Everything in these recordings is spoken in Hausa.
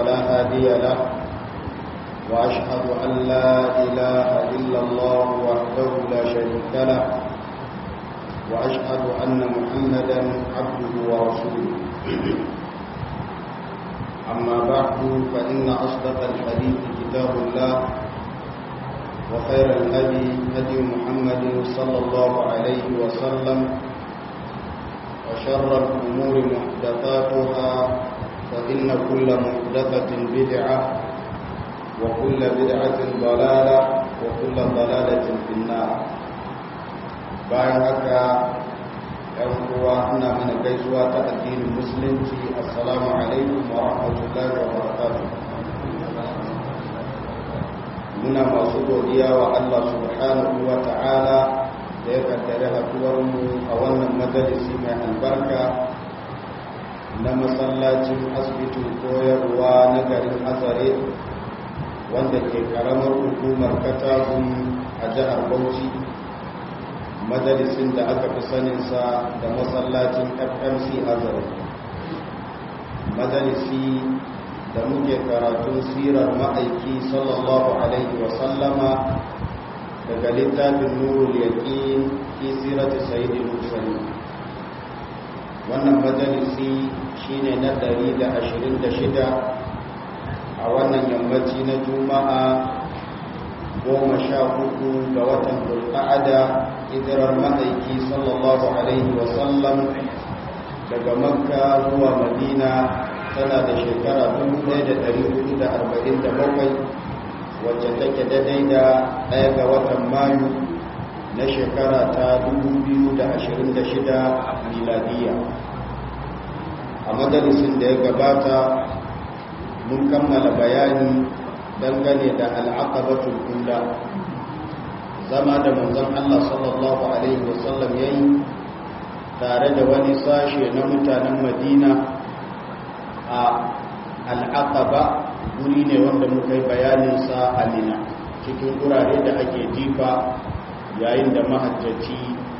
فلا هادي له وأشهد أن لا إله إلا الله وحده لا شريك له وأشهد أن محمدا عبده ورسوله أما بعد فإن أصدق الحديث كتاب الله وخير الهدي هدي محمد صلى الله عليه وسلم وشر الأمور محدثاتها فإن كل محدثة بدعة وكل بدعة ضلالة وكل ضلالة في النار bayan haka ‘yan uwa ina mana gaisuwa ta addinin musulunci assalamu alaikum wa rahmatullahi wa barakatuh muna masu godiya wa Allah subhanahu wa ta'ala da ya kaddare haduwarmu a wannan majalisi mai albarka na masallacin asibitin koyarwa na garin azare wanda ke karamar hukumar katakun a jihar bauchi majalisin da aka fi saninsa da masallacin fmc azare majalisi da muke karatun sirar ma'aiki sallallahu alaihi wasallama daga littafin nurul yaƙin fi sirati sayyidil mursalin wannan majalisi shine na 126 a wannan yammaci na juma'a goma sha hudu ga watan bulqa'ada hijirar ma'aiki sallallahu alaihi wasallam daga makka zuwa madina tana da shekara 1447 wacce take daidai da ɗaya ga watan mayu na shekara ta 2026 miladiya a majalisin da ya gabata mun kammala bayani dangane da al'aqabatul kula zama da manzon Allah sallallahu alaihi wasallam yayi tare da wani sashe na mutanen Madina a al'aqaba guri ne wanda muka yi bayanin sa a Mina cikin gurare da ake jifa yayin da mahajjaci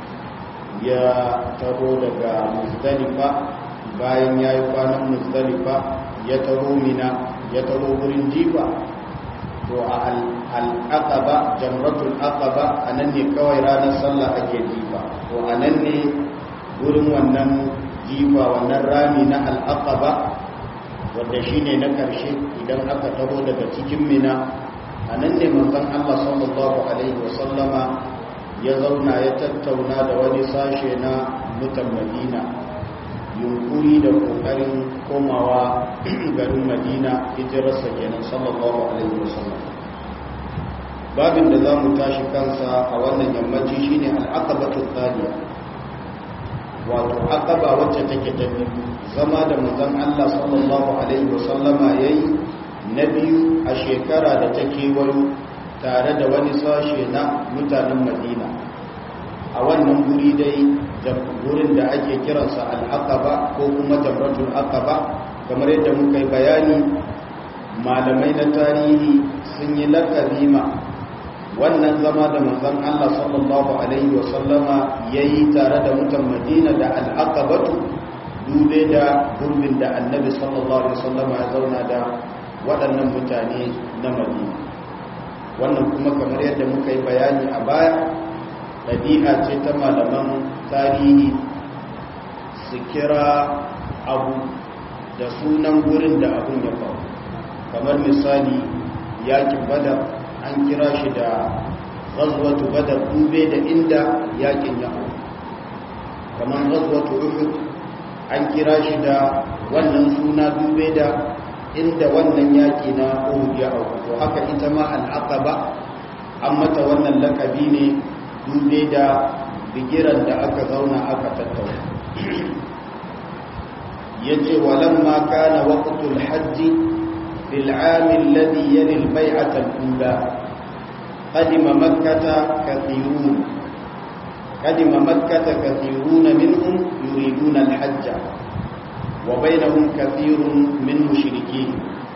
ya taro daga Muzdalifa bayan yayi kwanan Muzdalifa ya taro Mina ya taro gurin jifa to a al'aqaba jamratul aqaba anan ne kawai ranar sallah ake jifa to anan ne gurin wannan jifa wannan rami na al'aqaba wanda shine na karshe idan aka taho daga cikin mina anan ne manzon Allah sallallahu alaihi wasallama ya zauna ya tattauna da wani sashe na mutan Madina yunkuri da kokarin komawa garin Madina hijirarsa kenan sallallahu alaihi wasallam babin da za mu tashi kansa a wannan yammaci shine al'aqabatu thaniya wato aqaba wacce take ta biyu zama da manzon Allah sallallahu alaihi wasallama yayi na biyu a shekara da take wayo tare da wani sashe na mutanen Madina a wannan guri dai gurin da ake kiransa al'aqaba ko kuma jamratul aqaba kamar yadda muka yi bayani malamai na tarihi sun yi lakabi ma wannan zama da manzon Allah sallallahu alaihi wasallama yayi tare da mutan Madina da al'aqabatu dube da gurbin da annabi sallallahu alaihi wasallama ya zauna da waɗannan mutane na Madina wannan kuma kamar yadda muka yi bayani a baya ɗabi'a ce ta malaman tarihi su kira abu da sunan gurin da abun ya faru kamar misali yakin badar an kira shi da ghazwatu badar dube da inda yakin ya hau kamar ghazwatu uhud an kira shi da wannan suna dube da inda wannan yaki na uhud ya hau to haka ita ma al'aqaba an mata wannan lakabi ne dube da bigiran da aka zauna aka tattauna yace walamma kana waqtul hajji fil 'am alladhi yali al-bay'ah al-ula qadima makkah kathirun qadima makkah kathirun minhum yuriduna al-hajj wa bainahum kathirun min mushrikeen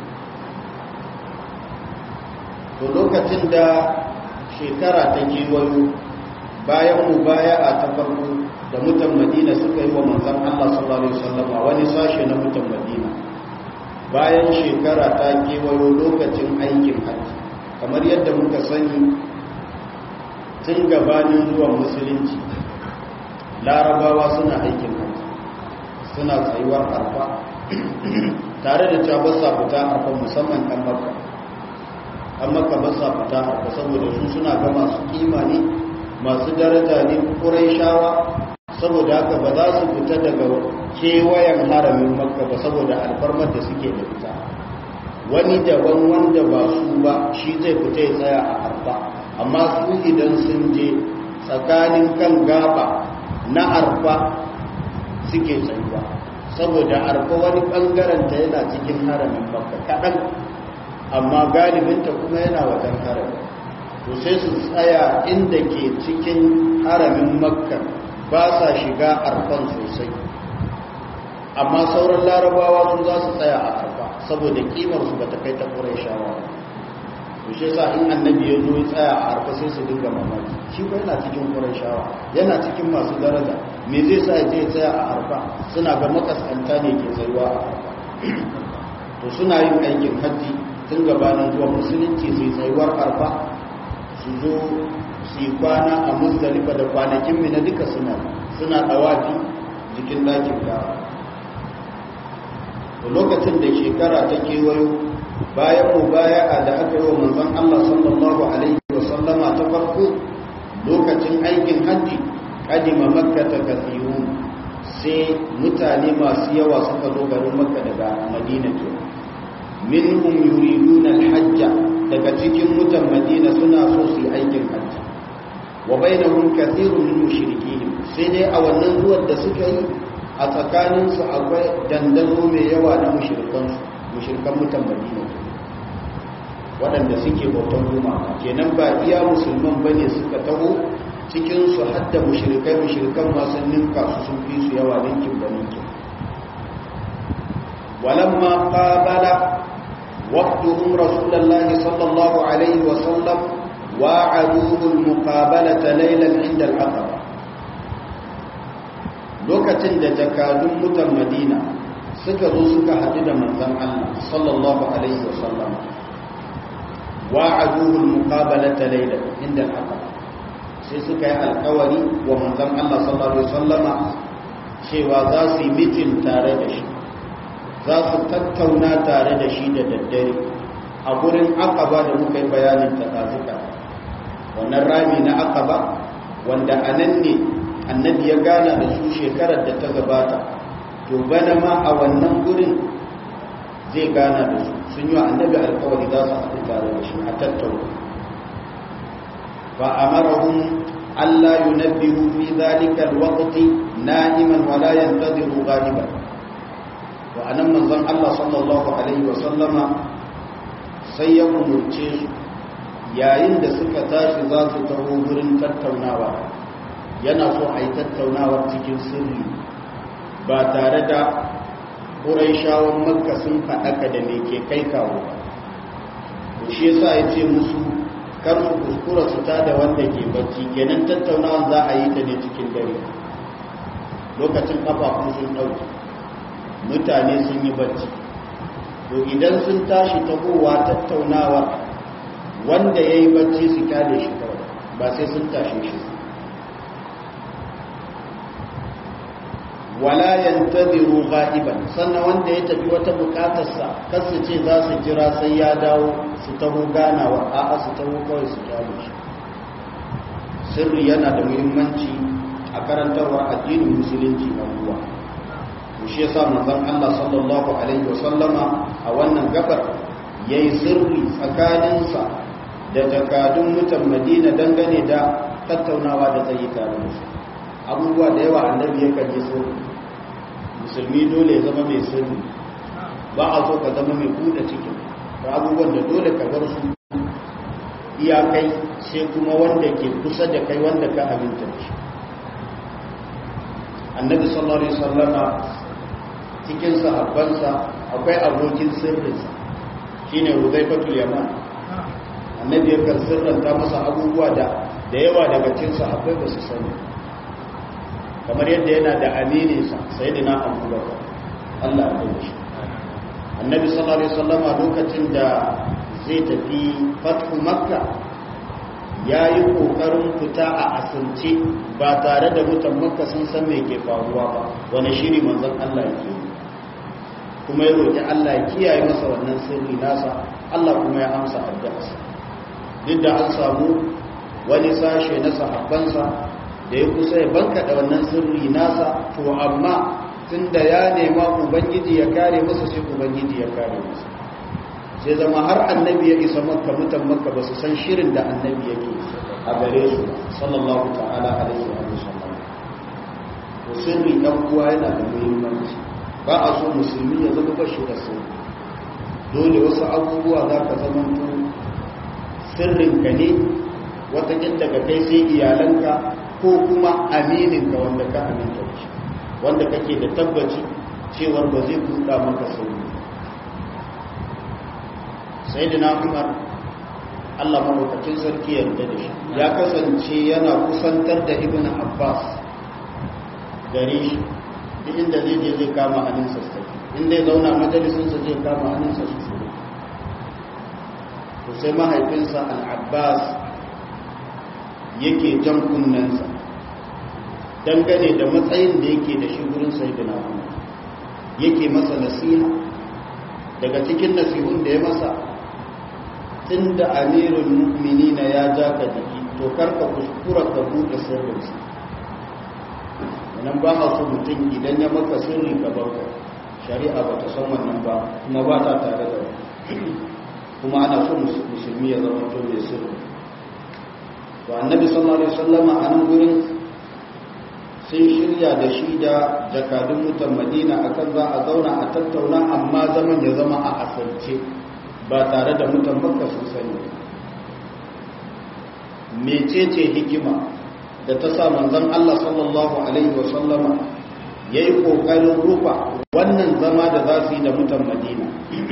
to lokacin da shekara ta kewayo bayan mubaya'a ta farko da mutan madina suka yi wa manzan Allah sallallahu alaihi wasallam wani sashe na mutan madina bayan shekara ta kewayo lokacin aikin hajji kamar yadda muka sani tun gabanin zuwan musulunci larabawa suna aikin hajji suna tsayuwar arfa tare da cewa ba sa fita arfa musamman ɗan makka ɗan makka ba sa fita arfa saboda su suna ga masu kima ne masu daraja ne kurai shawa saboda haka ba za su fita daga kewayen haramin makka ba saboda alfarmar da suke da fita wani daban wanda ba su ba shi zai fita ya tsaya a arfa amma su idan sun je tsakanin kan gaba na arfa suke tsayuwa saboda arfa wani bangaren ta yana cikin haramin makka kaɗan amma galibinta kuma yana wajen haramin to sai su tsaya inda ke cikin haramin makka ba sa shiga arfan sosai amma sauran larabawa sun za su tsaya a arfa saboda kimarsu ba ta kai ta ƙurai shawa to shi sa in annabi ya zo ya tsaya a arfa sai su dinga mamaki shi ba yana cikin ƙurai shawa yana cikin masu daraja me zai sa ya je tsaya a arfa suna ga makaskanta ne ke tsayuwa a arfa to suna yin aikin hajji tun gabanin zuwa musulunci sai tsayuwar arfa su zo su yi kwana a musdalifa da kwanakin mina duka suna suna dawafi jikin dakin gawa da lokacin da shekara ta kewayo bayan mu baya a da aka yi wa manzon Allah sallallahu alaihi wa sallama ta farko lokacin aikin hajji kadima makka ta kasirun sai mutane masu yawa suka zo garin makka daga madina ke minhum yuriduna alhajja daga cikin mutan madina suna so su yi aikin hajji wa bainahum kathirun min mushrikeen sai dai a wannan zuwan da suka yi a tsakanin su akwai dandazo mai yawa na mushrikan mushrikan mutan madina waɗanda suke bautan gumaka kenan ba iya musulman bane suka taho cikin su hadda mushrikai mushrikan masu ninka su sun fi su yawa ninkin da ninkin walamma qabala وقتهم رسول الله صلى الله عليه وسلم واعدوه المقابلة ليلا عند العقبة lokacin da jakadun mutan madina suka zo suka haɗu da manzan Allah sallallahu alaihi wasallam wa'aduhul muqabalata layla inda al sai suka yi alkawari wa manzan Allah sallallahu alaihi wasallama cewa za su yi mitin tare da shi za su tattauna tare da shi da daddare a gurin akaba da muka yi bayanin takazuka wannan rami na akaba wanda a nan ne annabi ya gana da su shekarar da ta gabata to bana ma a wannan gurin zai gana da su sun yi wa annabi alkawari za su haɗu tare da shi a tattauna fa amarahum Allah yunabbihu fi dhalika alwaqti na'iman wa la yantadhiru ghaliban to anan manzon Allah sallallahu alaihi wasallama sai ya umurce su yayin da suka tashi za su taho gurin tattaunawa yana so a yi tattaunawar cikin sirri ba tare da ƙuraishawan makka sun faɗaka da me ke kai kawo to shi yasa ya ce musu kar su kuskura su ta da wanda ke bacci kenan tattaunawa za a yi ta ne cikin dare lokacin kafafun sun ɗauke mutane sun yi bacci to idan sun tashi tahowa tattaunawa wanda ya yi bacci su kyale shi kawai ba sai sun tashe shi wala yantaziru ghaiban sannan wanda ya tafi wata bukatarsa kar su ce za su jira sai ya dawo su taho ganawa a'a su taho kawai su kyale shi sirri yana da muhimmanci a karantarwa addinin musulunci na ruwa shi yasa manzon Allah sallallahu alaihi wasallama a wannan gabar yayi sirri tsakaninsa da jakadun mutan Madina dangane da tattaunawa da zai yi tare da su abubuwa da yawa annabi yakan yi sirri musulmi dole ya zama mai sirri ba a so ka zama mai buɗe cikin da abubuwan da dole ka bar su iyakai sai kuma wanda ke kusa da kai wanda ka aminta da shi annabi sallallahu alaihi wasallama cikin sahabbansa akwai abokin sirrinsa shine Hudayfatul Yaman annabi yakan sirranta masa abubuwa da da yawa daga cikin sahabbai ba su sani kamar yadda yana da amininsa sayyidina Abubakar Allah ya yi shi annabi sallallahu alaihi wasallam lokacin da zai tafi fathu makka ya yi ƙoƙarin fita a asirce ba tare da mutan makka sun san me ke faruwa ba wani shiri manzon Allah ke kuma ya roƙi Allah ya kiyaye masa wannan sirri nasa Allah kuma ya amsa addu'arsa duk da an samu wani sashe na sahabbansa da ya kusa ya banka da wannan sirri nasa to amma tunda ya nema ubangiji ya kare masa sai ubangiji ya kare masa sai zama har annabi ya isa makka mutan makka ba su san shirin da annabi yake a gare su sallallahu ta'ala alaihi wa sallam to sirri dan uwa yana da muhimmanci ba a so musulmi ya zama bashi da sirri dole wasu abubuwa za ka zama to sirrin ka ne watakin daga kai sai iyalanka ko kuma aminin ka wanda ka aminta da shi wanda kake da tabbaci cewar ba zai buɗa maka sirri sai da na umar allah maɗaukacin sarki yarda da shi ya kasance yana kusantar da ibn abbas gare shi duk inda zai je zai kama hannunsa su tafi inda ya zauna majalisunsa zai kama hannunsa su tafi to sai mahaifinsa al-abbas yake jan kunnensa dangane da matsayin da yake da shi gurin sai da na umar yake masa nasiha daga cikin nasihun da ya masa tun da amirul mu'minina ya ja ka jiki to karka kuskura ka buɗe sirrinsa nan ba a so mutum idan ya maka sirri ka barka shari'a ba ta san wannan ba kuma ba ta tare da kuma ana so musulmi ya zama to mai sirri to annabi sallallahu alaihi wasallama a nan gurin sun shirya da shi da jakadun mutan madina akan za a zauna a tattauna amma zaman ya zama a asirce ba tare da mutan makka sun sani mecece hikima da ta sa manzon Allah sallallahu alaihi wasallama yayi kokarin rufa wannan zama da za su yi da mutan madina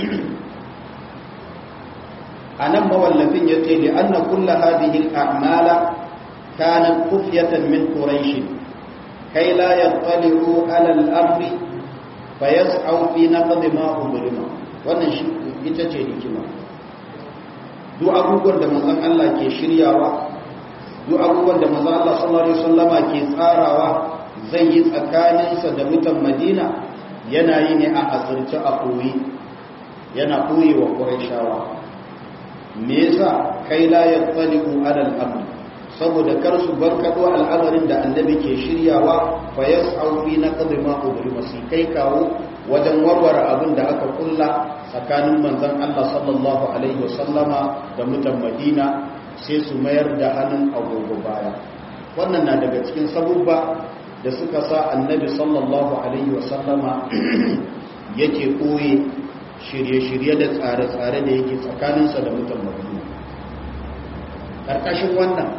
anan mawallafin yace li anna kullu hadhihi al-a'mala kanat kufyatan min quraish كي لا يطلعوا على الأمر فيسعوا في نقض ما أمرنا wannan shi ita ce hikima duk abubuwan da manzon Allah ke shiryawa duk abubuwan da manzon Allah sallallahu alaihi wasallama ke tsarawa zai yi tsakaninsa da mutan Madina yana yi ne a asirce a koyi yana koyi wa Qurayshawa me yasa kai la yattaliqu ala al-amr saboda kar su barkado al'amarin da annabi ke shiryawa fa yas'au fi naqdi ma ubrima sai kai kawo wajen warware abin da aka kulla tsakanin manzon Allah sallallahu alaihi wasallama da mutan Madina sai su mayar da hannun agogo baya wannan na daga cikin sabubba da suka sa annabi sallallahu alaihi wasallama yake koye shirye-shirye da tsare-tsare da yake tsakaninsa da mutan Madina ƙarƙashin wannan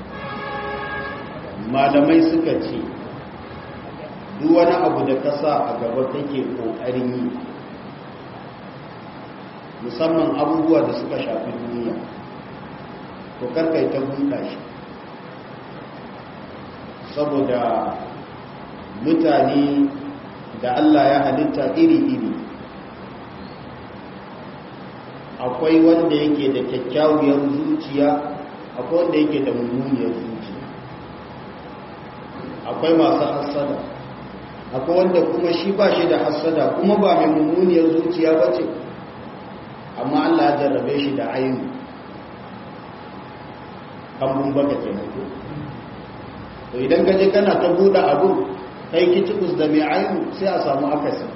malamai suka ce duk wani abu da ka sa a gaba kake kokarin yi musamman abubuwa da suka shafi duniya to karkai ta buɗa shi saboda mutane da Allah ya halitta iri-iri akwai wanda yake da kyakkyawar zuciya akwai wanda yake da mummuniyar zuciya akwai masu hassada akwai wanda kuma shi ba shi da hassada kuma ba mai mummuniyar zuciya ba ce amma Allah ya jarrabe shi da ainu kambun baka ke ko to idan ka je kana ta buɗe abu kai kicikus da mai ainu sai a samu akasi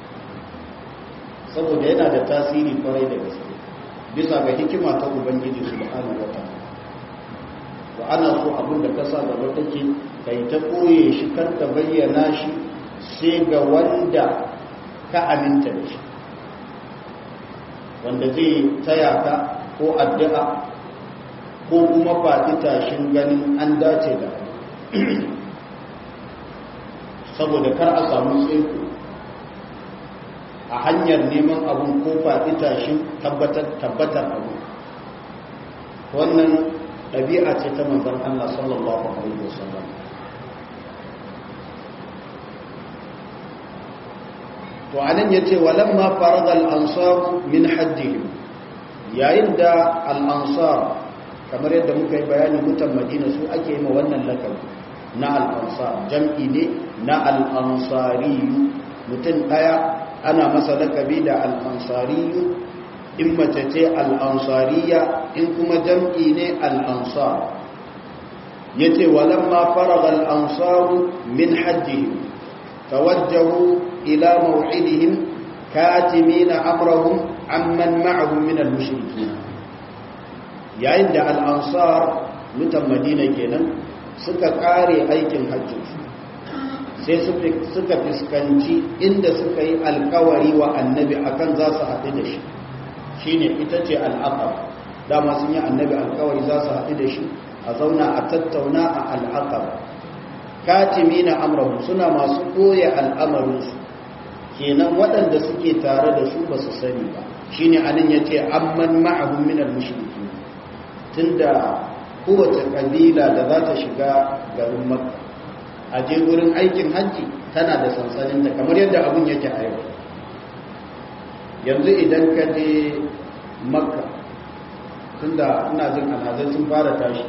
saboda yana da tasiri kwarai da gaske bisa ga hikima ta ubangiji subhanahu wa ta'ala to ana so abin da ka sa gaba take kai ta koye shi kar ka bayyana shi sai ga wanda ka aminta da shi wanda zai taya ka ko addu'a ko kuma faɗi tashin ganin an dace da saboda kar a samu tsaiko a hanyar neman abun ko faɗi tashin tabbatar abu wannan ɗabi'a ce ta manzan Allah sallallahu Alaihi wasallam to anan yace walamma farada al-ansar min hajjihim yayin da al-ansar kamar yadda muka yi bayani mutan Madina su ake yi ma wannan lakabi na al-ansar jam'i ne na al-ansari mutum daya ana masa lakabi da al-ansari in mace ce al-ansariya in kuma jam'i ne al-ansar yace walamma farada al-ansar min hajjihim توجهوا إلى موعدهم كاتمين أمرهم عمن معهم من المشركين yayin da al'ansar mutan madina kenan suka kare aikin hajjinsu sai suka fuskanci inda suka yi alkawari wa annabi akan za su haɗu da shi shi ne ita ce al'aqab dama sun yi annabi alkawari za su haɗu da shi a zauna a tattauna a al'aqab katimina amrahum suna masu koya al'amarinsu kenan waɗanda suke tare da su ba su sani ba shine anan yace amman ma'ahum min al-mushriki tunda kowace kabila da za ta shiga garin makka a je wurin aikin hajji tana da sansanin ta kamar yadda abun yake a yau yanzu idan ka je makka tunda ina jin alhazai sun fara tashi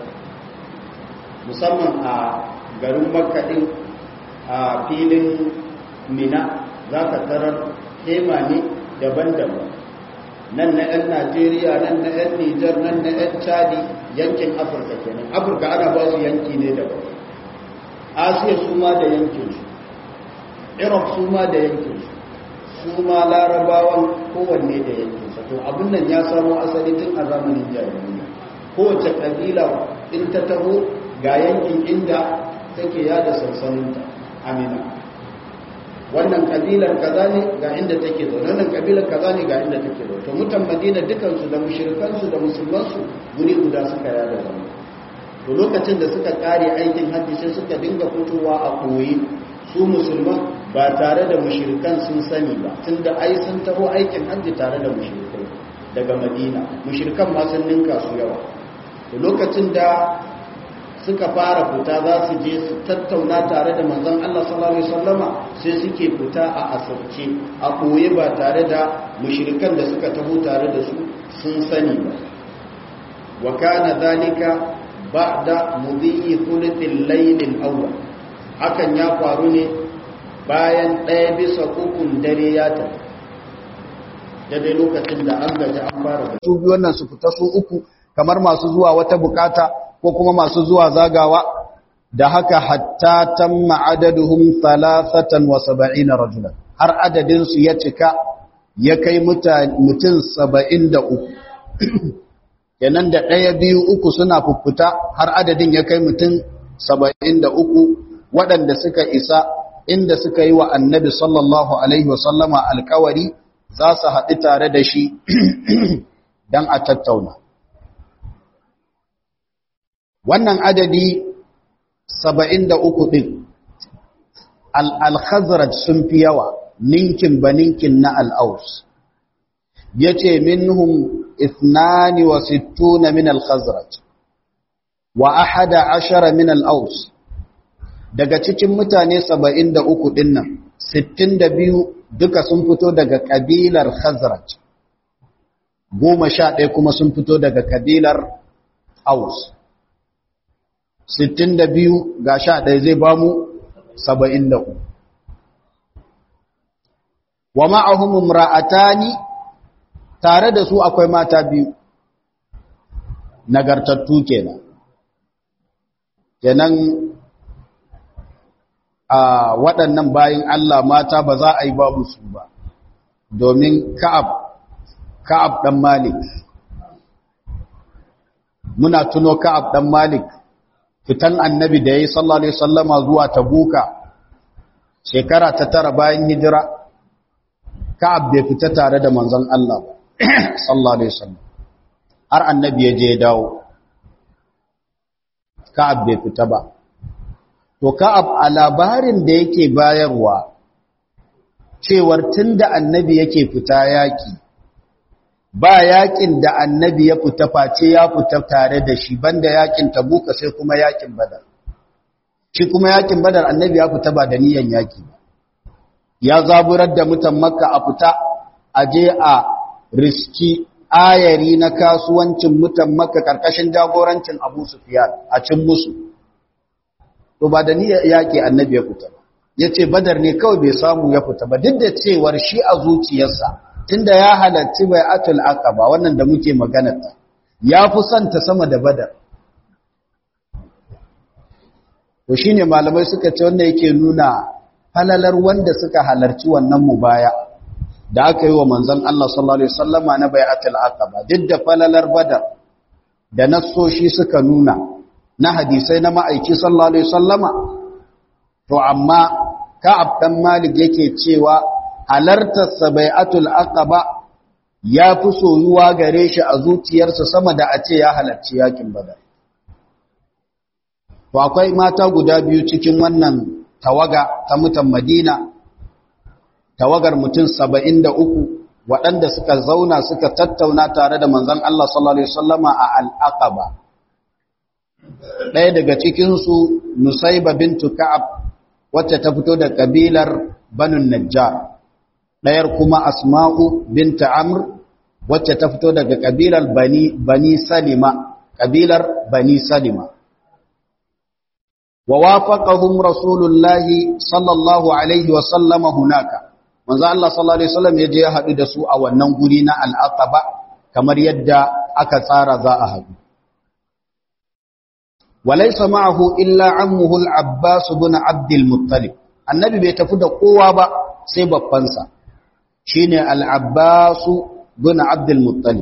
musamman a garin makaɗin a filin mina za ka tarar hema ne daban-daban nan na 'yan najeriya nan na 'yan nijar nan na 'yan chadi yankin afirka kenan afirka ana ba su yanki ne daban asiya su ma da yankinsu iraq su ma da yankinsu su ma larabawan kowanne da yankinsa to abin nan ya samo asali tun a zamanin jahiliya kowace ƙabila in ta taho ga yankin inda take yada sansaninta amina wannan kabilar kaza ne ga inda take zo wannan kabilar kaza ne ga inda take zo to mutan madina dukansu da mushrikansu da musulmansu guri guda suka yada zama to lokacin da suka kare aikin hajji sai suka dinga fitowa a koyi su musulman ba tare da mushrikan sun sani ba tunda ai sun taho aikin hajji tare da mushrikai daga madina mushrikan ma sun ninka su yawa to lokacin da suka fara fita za su je su tattauna tare da manzon Allah sallallahu alaihi wasallama sai suke fita a asirce a koye ba tare da mushrikan da suka taho tare da su sun sani ba wa kana dalika ba'da mudhi thuluthil layl al-awwal hakan ya faru ne bayan ɗaya bisa ukun dare ya tafi daidai lokacin da an gaji an fara da su biyu wannan su fita su uku kamar masu zuwa wata bukata ko kuma masu zuwa zagawa da haka hatta tamma adaduhum 73 rajulan har adadin su ya cika ya kai mutum 73 kenan da ɗaya biyu uku suna fuffuta har adadin ya kai mutum 73 waɗanda suka isa inda suka yi wa annabi sallallahu alaihi wasallama alkawari za su haɗu tare da shi don a tattauna wannan adadi saba'in da uku ɗin al-khazraj sun fi yawa ninkin ba ninkin na al'aus ya ce minhum ithnani wa sittuna min al-khazraj wa ahada ashara min al'aus daga cikin mutane saba'in da uku ɗin nan sittin da biyu duka sun fito daga ƙabilar khazraj goma sha ɗaya kuma sun fito daga ƙabilar aus sittin da biyu ga sha ɗaya zai ba mu saba'in da uku wa ma'ahum ra'atani tare da su akwai mata biyu nagartattu kenan kenan a waɗannan bayin Allah mata ba za a yi babu su ba domin ka'ab ka'ab ɗan malik muna tuno ka'ab ɗan malik fitan annabi da ya yi sallallahu alaihi sallama zuwa tabuka shekara ta tara bayan hijira ka'ab bai fita tare da manzon Allah sallallahu alaihi sallam har annabi ya je ya dawo ka'ab bai fita ba to ka'ab a labarin da yake bayarwa cewar tunda annabi yake fita yaki ba yakin da annabi ya fita face ya fita tare da shi banda yakin tabuka sai kuma yakin badar shi kuma yakin badar annabi ya fita ba da niyan yaki ba ya zaburar da mutan makka a fita a je a riski ayari na kasuwancin mutan makka karkashin jagorancin abu sufiyan a cin musu to ba da ni yaƙi annabi ya fita ba ya ce badar ne kawai bai samu ya fita ba duk da cewar shi a zuciyarsa tunda ya halarci bai atul aqaba wannan da muke maganarta ya fi son ta sama da badar to shine malamai suka ce wanda yake nuna falalar wanda suka halarci wannan mubaya da aka yi wa manzon Allah sallallahu alaihi wasallama na bai'atul aqaba duk da falalar badar da nassoshi suka nuna na hadisai na ma'aiki sallallahu alaihi wasallama to amma ka'ab dan malik yake cewa halartar sabai'atul aqaba ya fi soyuwa gare shi a zuciyarsa sama da a ce ya halarci yakin badar to akwai mata guda biyu cikin wannan tawaga ta mutan madina tawagar mutum saba'in da uku waɗanda suka zauna suka tattauna tare da manzon Allah sallallahu alaihi wasallama a al-aqaba ɗaya daga cikinsu nusaiba bintu ka'ab wacce ta fito da kabilar banu najjar ɗayar kuma asma'u binta amr wacce ta fito daga kabilar bani bani salima kabilar bani salima wa wafaqahum rasulullahi sallallahu alaihi wa sallama hunaka manzo Allah sallallahu alaihi wasallam yaje ya hadu da su a wannan guri na al-aqaba kamar yadda aka tsara za a hadu وليس معه إلا عمه العباس بن عبد المطلب النبي بيتفد قوة با سيبا فانسا شين العباس بن عبد المطلب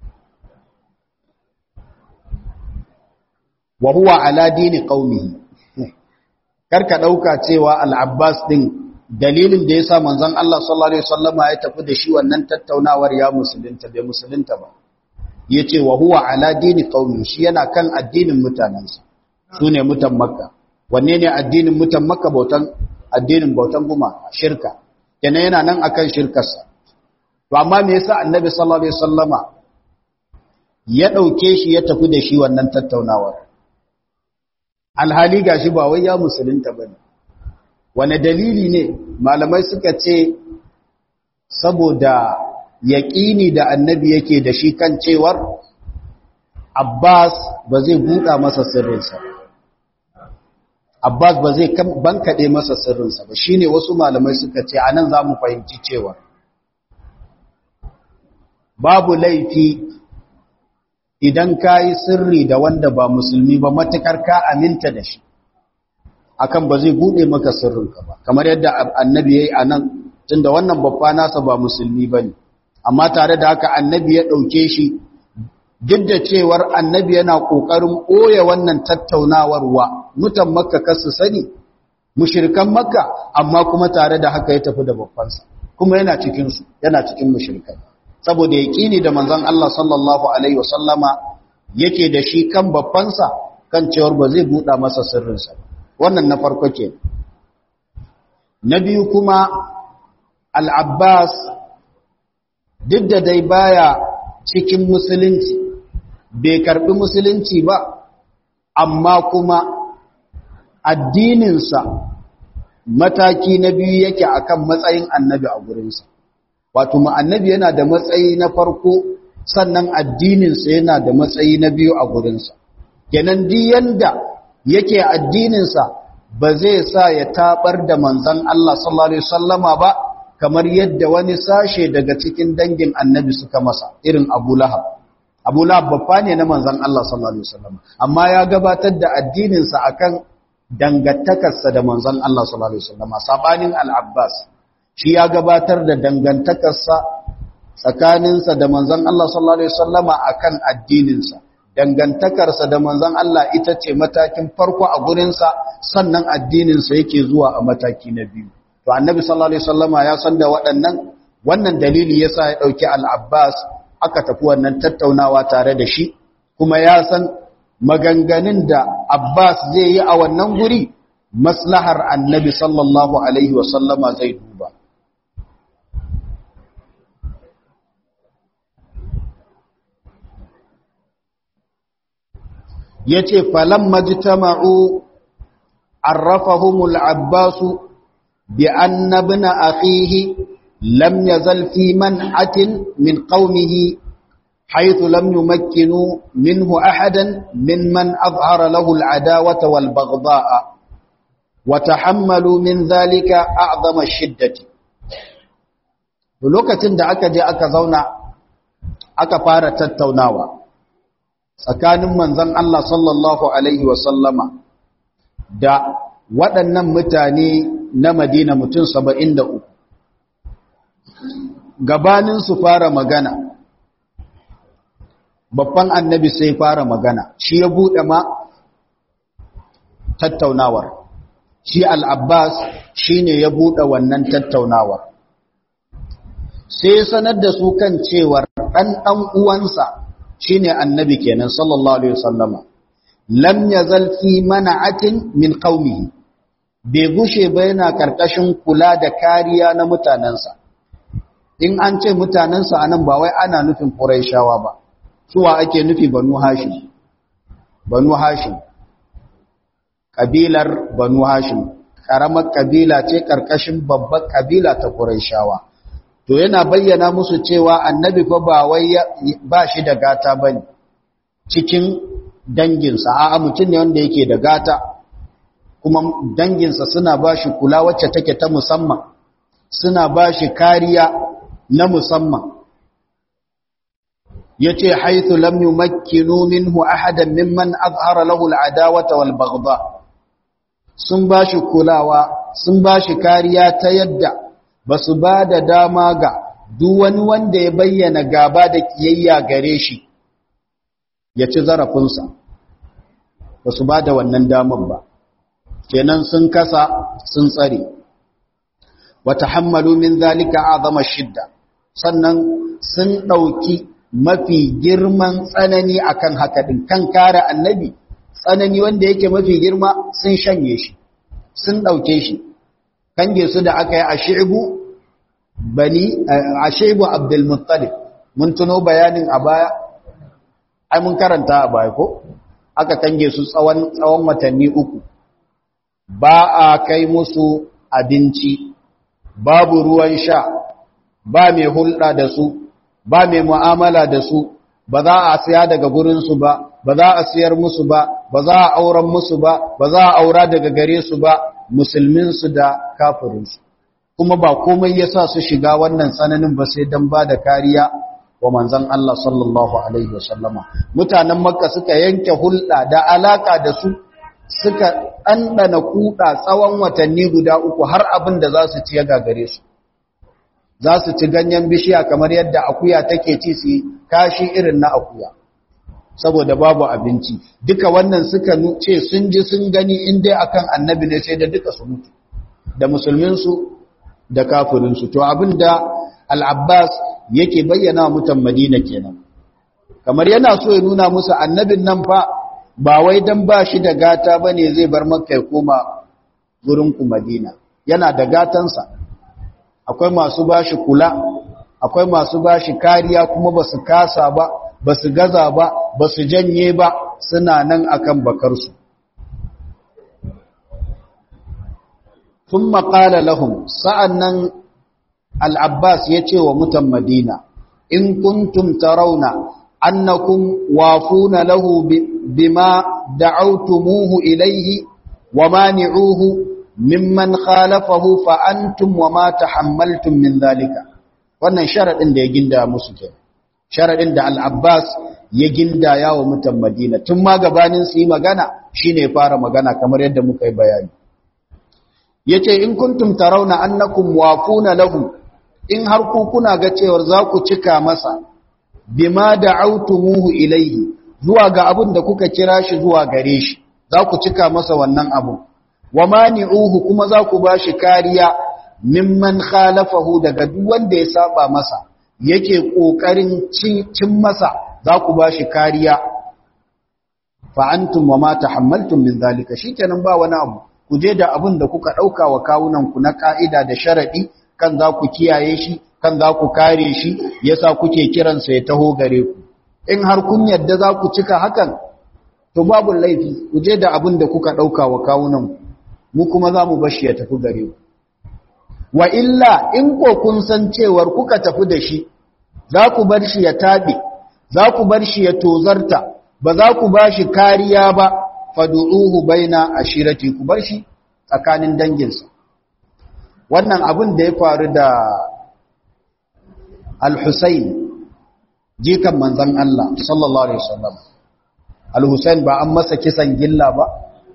وهو على دين قومه karka dauka cewa al-Abbas din dalilin da yasa manzon Allah sallallahu alaihi wasallama ya tafi da shi wannan tattaunawar ya musulunta bai musulunta ba yace wa huwa ala dini qaumi shi yana kan addinin mutanansa sune mutan makka wanne ne addinin mutan makka bautan addinin bautan guma shirka kenan yana nan akan shirkarsa to amma me yasa annabi sallallahu alaihi wasallama ya dauke shi ya tafi da shi wannan tattaunawar alhali gashi ba wai ya musulunta bane wane dalili ne malamai suka ce saboda yaƙini da annabi yake da shi kan cewar Abbas ba zai buɗa masa sirrinsa Abbas ba zai bankaɗe masa sirrinsa ba shine wasu malamai suka ce anan za mu fahimci cewa babu laifi idan ka yi sirri da wanda ba musulmi ba matukar ka aminta da shi akan ba zai buɗe maka sirrinka ba kamar yadda annabi ya yi a nan tunda wannan babba nasa ba musulmi ba ne amma tare da haka annabi ya ɗauke shi duk da cewar annabi yana ƙoƙarin ɓoye wannan tattaunawar wa mutan makka kasu sani mushirkan makka amma kuma tare da haka ya tafi da babbansa kuma yana cikinsu yana cikin mushirkan saboda ya ƙini da manzon Allah sallallahu alaihi wasallama yake da shi kan babbansa kan cewar ba zai buɗa masa sirrinsa wannan na farko ke na biyu kuma al-abbas duk da dai baya cikin musulunci bai karbi musulunci ba amma kuma addininsa mataki na biyu yake akan matsayin annabi a gurinsa wato ma annabi yana da matsayi na farko sannan addininsa yana da matsayi na biyu a gurinsa kenan di yanda yake addininsa ba zai sa ya tabar da manzon Allah sallallahu alaihi wasallama ba kamar yadda wani sashe daga cikin dangin annabi suka masa irin Abu Lahab Abu Lahab babba ne na manzon Allah sallallahu alaihi wasallam amma ya gabatar da addininsa akan dangantakarsa da manzon Allah sallallahu alaihi wasallam sabanin Al-Abbas shi ya gabatar da dangantakarsa tsakaninsa da manzon Allah sallallahu alaihi wasallam akan addininsa dangantakarsa da manzon Allah ita ce matakin farko a gurinsa sannan addininsa yake zuwa a mataki na biyu to annabi sallallahu alaihi wasallama ya san da waɗannan wannan dalili yasa ya dauki al-Abbas aka tafi wannan tattaunawa tare da shi kuma ya san maganganun da Abbas zai yi a wannan guri maslahar annabi sallallahu alaihi wasallama zai duba yace falamma jitama'u arrafahumul abbasu bi anna ibn akhihi lam yazal fi man'atin min qaumihi حيث لم يمكنوا منه أحدا ممن أظهر له العداوة والبغضاء وتحملوا من ذلك أعظم الشدة lokacin da aka je aka zauna aka fara tattaunawa tsakanin manzon Allah sallallahu alaihi wasallama da waɗannan mutane na Madina mutum 73 gabanin su fara magana babban annabi sai fara magana shi ya buɗe ma tattaunawar shi al'abbas shi ne ya buɗe wannan tattaunawar sai sanar da su kan cewar ɗan ɗan uwansa shi ne annabi kenan sallallahu alaihi wasallama lam ya zalfi mana'atin min qaumihi bai gushe ba yana ƙarƙashin kula da kariya na mutanensa in an ce mutanensa anan ba wai ana nufin ƙuraishawa ba suwa ake nufi banu hashim banu hashim kabilar banu hashim karamar kabila ce karkashin babbar kabila ta quraishawa to yana bayyana musu cewa annabi fa ba wai ba shi da gata bane cikin danginsa a'a mutum ne wanda yake da gata kuma danginsa suna ba shi kula wacce take ta musamman suna ba shi kariya na musamman yace haythu lam yumakkinu minhu ahadan mimman azhara lahu al'adawata wal baghdha sun bashi kulawa sun bashi kariya ta yadda basu bada dama ga duk wani wanda ya bayyana gaba da kiyayya gare shi ya ci zarafinsa basu bada wannan damar ba kenan sun kasa sun tsare wa tahammalu min zalika azama shidda sannan sun dauki mafi girman tsanani akan haka din kan kare annabi tsanani wanda yake mafi girma sun shanye shi sun dauke shi kange su da aka yi a shi'bu bani a shi'bu abdul muttalib mun tuno bayanin a baya ai mun karanta a baya ko aka kange su tsawon tsawon watanni uku ba a kai musu abinci babu ruwan sha ba mai hulɗa da su ba mai mu'amala da su ba za a siya daga gurinsu ba ba za a siyar musu ba ba za a auren musu ba ba za a aura daga gare su ba musulminsu da kafirinsu kuma ba komai ya sa su shiga wannan tsananin ba sai don ba da kariya wa manzan Allah sallallahu Alaihi wasallama mutanen makka suka yanke hulɗa da alaka da su suka ɗanɗana kuɗa tsawon watanni guda uku har abin da za su ci ya gagare su za su ci ganyen bishiya kamar yadda akuya take ci su kashi irin na akuya saboda babu abinci duka wannan suka ce sun ji sun gani in dai akan annabi ne sai da duka su mutu da musulminsu da kafirinsu to abin da al'abbas yake bayyana wa mutan madina kenan kamar yana so ya nuna musu annabin nan fa ba wai dan ba shi da gata ba ne zai bar makka ya koma ku madina yana da gatansa akwai masu bashi kula akwai masu bashi kariya kuma ba su kasa ba ba su gaza ba ba su janye ba suna nan akan bakarsu sun maƙala lahum sa'annan al'abbas ya ce wa mutan madina in kuntum tarauna annakum wafuna lahu bima da'autumuhu ilaihi wa mani'uhu mimman khalafahu fa antum wa ma tahammaltum min zalika wannan sharadin da ya ginda musu ke sharadin da al-Abbas ya ginda ya wa mutan Madina tun ma gabanin su yi magana shine fara magana kamar yadda muka yi bayani yace in kuntum tarawna annakum wafuna lahu in har ku kuna ga cewar za ku cika masa bima da'awtumuhu ilayhi zuwa ga abin da kuka kira shi zuwa gare shi za ku cika masa wannan abu wa mani'uhu kuma za ku bashi kariya mimman khalafahu daga duk wanda ya saba masa yake kokarin cin masa za ku bashi kariya fa antum wa ma tahammaltum min zalika shikenan ba wani abu ku je da abin da kuka dauka wa kawunan ku na ka'ida da sharadi kan za ku kiyaye shi kan za ku kare shi yasa kuke kiransa ya taho gare ku in har kun yadda za ku cika hakan to babu laifi ku je da abin da kuka dauka wa kawunan ku mu kuma za mu bashi ya tafi gare ku wa illa in ko kun san cewar kuka tafi da shi za ku bar shi ya taɓe za ku bar shi ya tozarta ba za ku ba shi kariya ba fadu'uhu baina ashirati ku bar shi tsakanin danginsa wannan abin da ya faru da al-Husayn jikan manzon Allah sallallahu alaihi wasallam al-Husayn ba an masa kisan gilla ba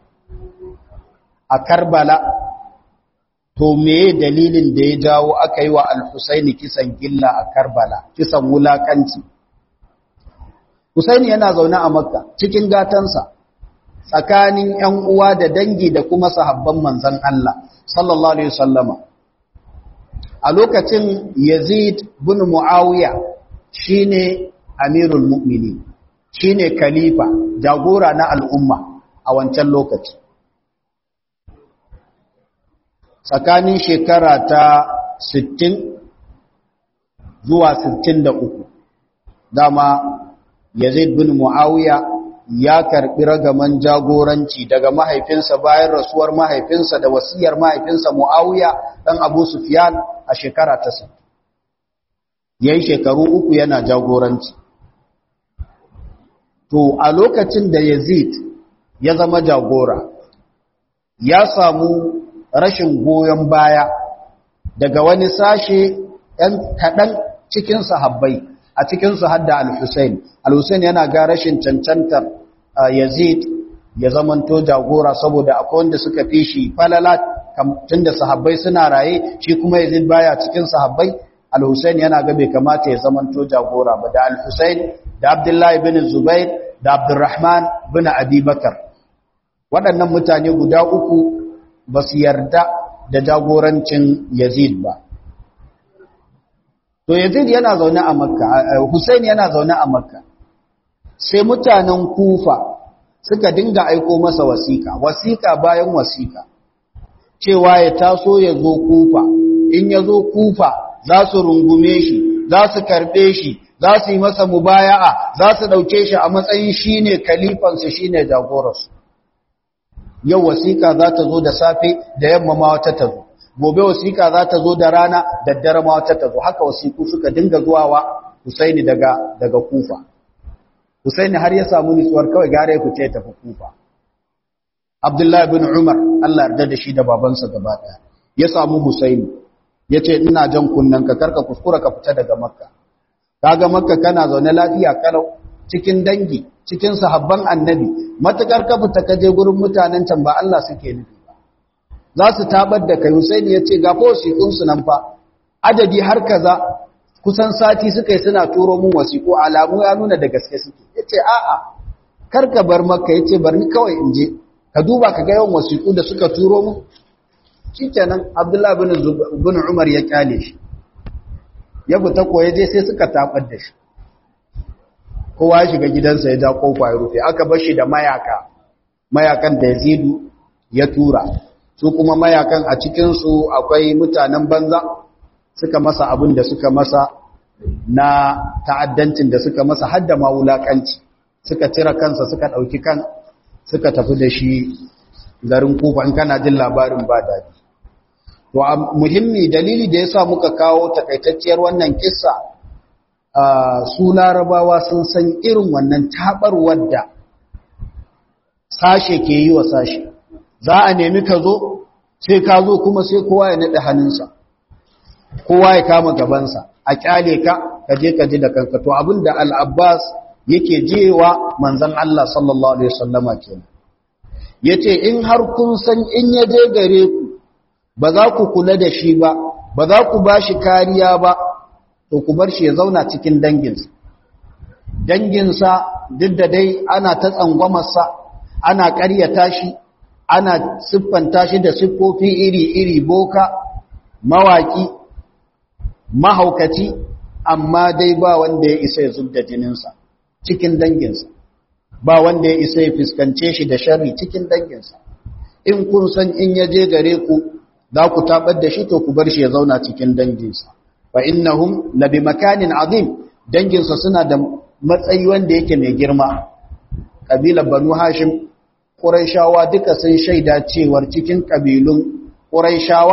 a Karbala to meye dalilin da ya jawo aka yi wa al-Husaini kisan gilla a Karbala kisan wulakanci Husaini yana zaune a Makka cikin gatansa tsakanin ƴan uwa da dangi da kuma sahabban manzon Allah sallallahu alaihi wasallama a lokacin Yazid bin Muawiya shine amirul mu'minin shine khalifa jagora na al'umma a wancan lokaci tsakanin shekara ta 60 zuwa 63 dama Yazid bin Muawiya ya karbi ragaman jagoranci daga mahaifinsa bayan rasuwar mahaifinsa da wasiyar mahaifinsa Muawiya dan Abu Sufyan a shekara ta 60 yayin shekaru uku yana jagoranci to a lokacin da Yazid ya zama jagora ya samu rashin goyon baya daga wani sashe ɗan kaɗan cikin sahabbai a cikinsu hadda al-Husayn al-Husayn yana ga rashin cancantar Yazid ya zamanto jagora saboda akwai wanda suka fi shi falala tunda sahabbai suna raye shi kuma Yazid baya cikin sahabbai al-Husayn yana ga bai kamata ya zamanto jagora ba da al-Husayn da Abdullahi bin Zubair da Abdurrahman bin Abi Bakar waɗannan mutane guda uku ba su yarda da jagorancin Yazid ba to Yazid yana zaune a Makka Hussein yana zaune a Makka sai mutanen Kufa suka dinga aiko masa wasiƙa wasiƙa bayan wasiƙa cewa ya taso ya zo Kufa in ya zo Kufa za su rungume shi za su karɓe shi za su yi masa mubaya'a za su ɗauke shi a matsayin shi ne kalifansu shi ne jagoransu yau wasiƙa za ta zo da safe da yamma ma wata ta zo gobe wasiƙa za ta zo da rana daddare ma wata ta zo haka wasiƙu suka dinga zuwa wa Husaini daga daga Kufa Husaini har ya samu nutsuwar kawai gare ya fice tafi Kufa Abdullahi bin Umar Allah yarda da shi da babansa gaba ɗaya ya samu Husaini yace ina jan kunnen ka karka kuskura ka fita daga Makka kaga Makka kana zaune lafiya kalau cikin dangi cikin sahabban annabi matakar ka fita ka je gurin mutanen can ba Allah suke nufi ba za su tabar da kai Husaini ya ce ga wasiƙun su nan fa adadi har kaza kusan sati suka yi suna turo mun wasiƙu alamu ya nuna da gaske suke ya ce a'a kar ka bar maka ya ce bar ni kawai in je ka duba ka ga yawan wasiƙu da suka turo mun shi kenan abdullahi bin umar ya kyale shi ya fita ko ya je sai suka tabar da shi kowa ya shiga gidansa ya ja kofa ya rufe aka bar shi da mayaka mayakan da yazidu ya tura su kuma mayakan a cikinsu akwai mutanen banza suka masa abin da suka masa na ta'addancin da suka masa hadda ma wulakanci suka cire kansa suka ɗauki kan suka tafi da shi garin kufa in kana jin labarin ba daɗi to muhimmi dalili da yasa muka kawo takaitacciyar wannan kissa su larabawa sun san irin wannan taɓarwar da sashe ke yi wa sashe za a nemi ka zo sai ka zo kuma sai kowa ya naɗe hannunsa kowa ya kama gabansa a kyale ka ka je ka ji da kanka to abinda al-abbas yake jewa manzon Allah sallallahu alaihi wasallama kenan yace in har kun san in ya je gare ku ba za ku kula da shi ba ba za ku bashi kariya ba to ku bar shi ya zauna cikin danginsa danginsa duk da dai ana ta tsangwamarsa ana ƙaryata shi ana siffanta shi da siffofi iri-iri boka mawaki mahaukaci amma dai ba wanda ya isa ya zubda jininsa cikin danginsa ba wanda ya isa ya fuskance shi da sharri cikin danginsa in kun san in ya je gare ku za ku tabar da shi to ku bar shi ya zauna cikin danginsa fa innahum labi makanin azim danginsa suna da matsayi wanda yake mai girma kabilar banu hashim quraishawa duka sun shaida cewar cikin kabilun quraishawa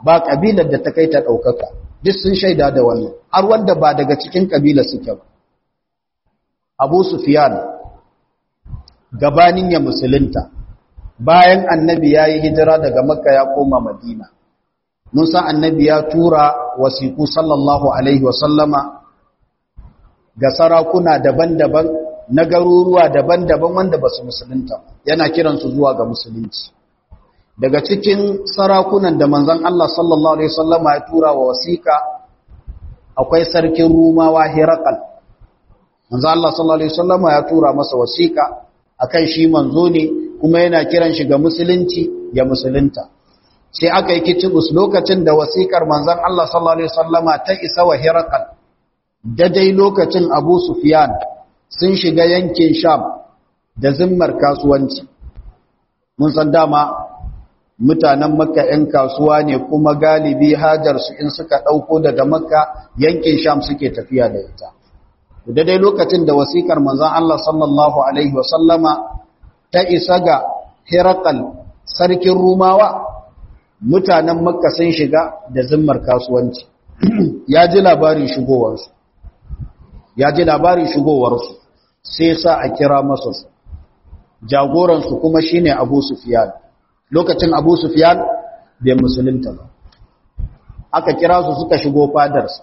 ba kabilar da ta kai ta ɗaukaka duk sun shaida da wannan har wanda ba daga cikin kabila suke ba abu sufiyan gabanin ya musulunta bayan annabi ya yi hijira daga makka ya koma madina mun san annabi ya tura wasiku sallallahu alaihi wasallama ga sarakuna daban-daban na garuruwa daban-daban wanda ba su musulunta yana kiransu zuwa ga musulunci daga cikin sarakunan da manzon Allah sallallahu alaihi wasallama ya tura wa wasiƙa akwai sarkin rumawa Hirakal manzon Allah sallallahu alaihi wasallama ya tura masa wasiƙa akan shi manzo ne kuma yana kiran shi ga musulunci ya musulunta sai aka yi kitibus lokacin da wasiƙar manzon Allah sallallahu alaihi wasallama ta isa wa Hirakal daidai lokacin Abu Sufyan sun shiga yankin Sham da zimmar kasuwanci mun san dama mutanen makka 'yan kasuwa ne kuma galibi hajarsu in suka ɗauko daga makka yankin sham suke tafiya da ita daidai lokacin da wasikar manzan Allah sallallahu Alaihi wasallama ta isa ga herakal sarkin rumawa mutanen makka sun shiga da zimmar kasuwanci ya ji labarin shigowarsu ya ji labarin shigowarsu sai sa a kira masu jagoransu kuma shine abu sufiyan lokacin abu sufiyan bai musulunta ba aka kira su suka shigo fadarsa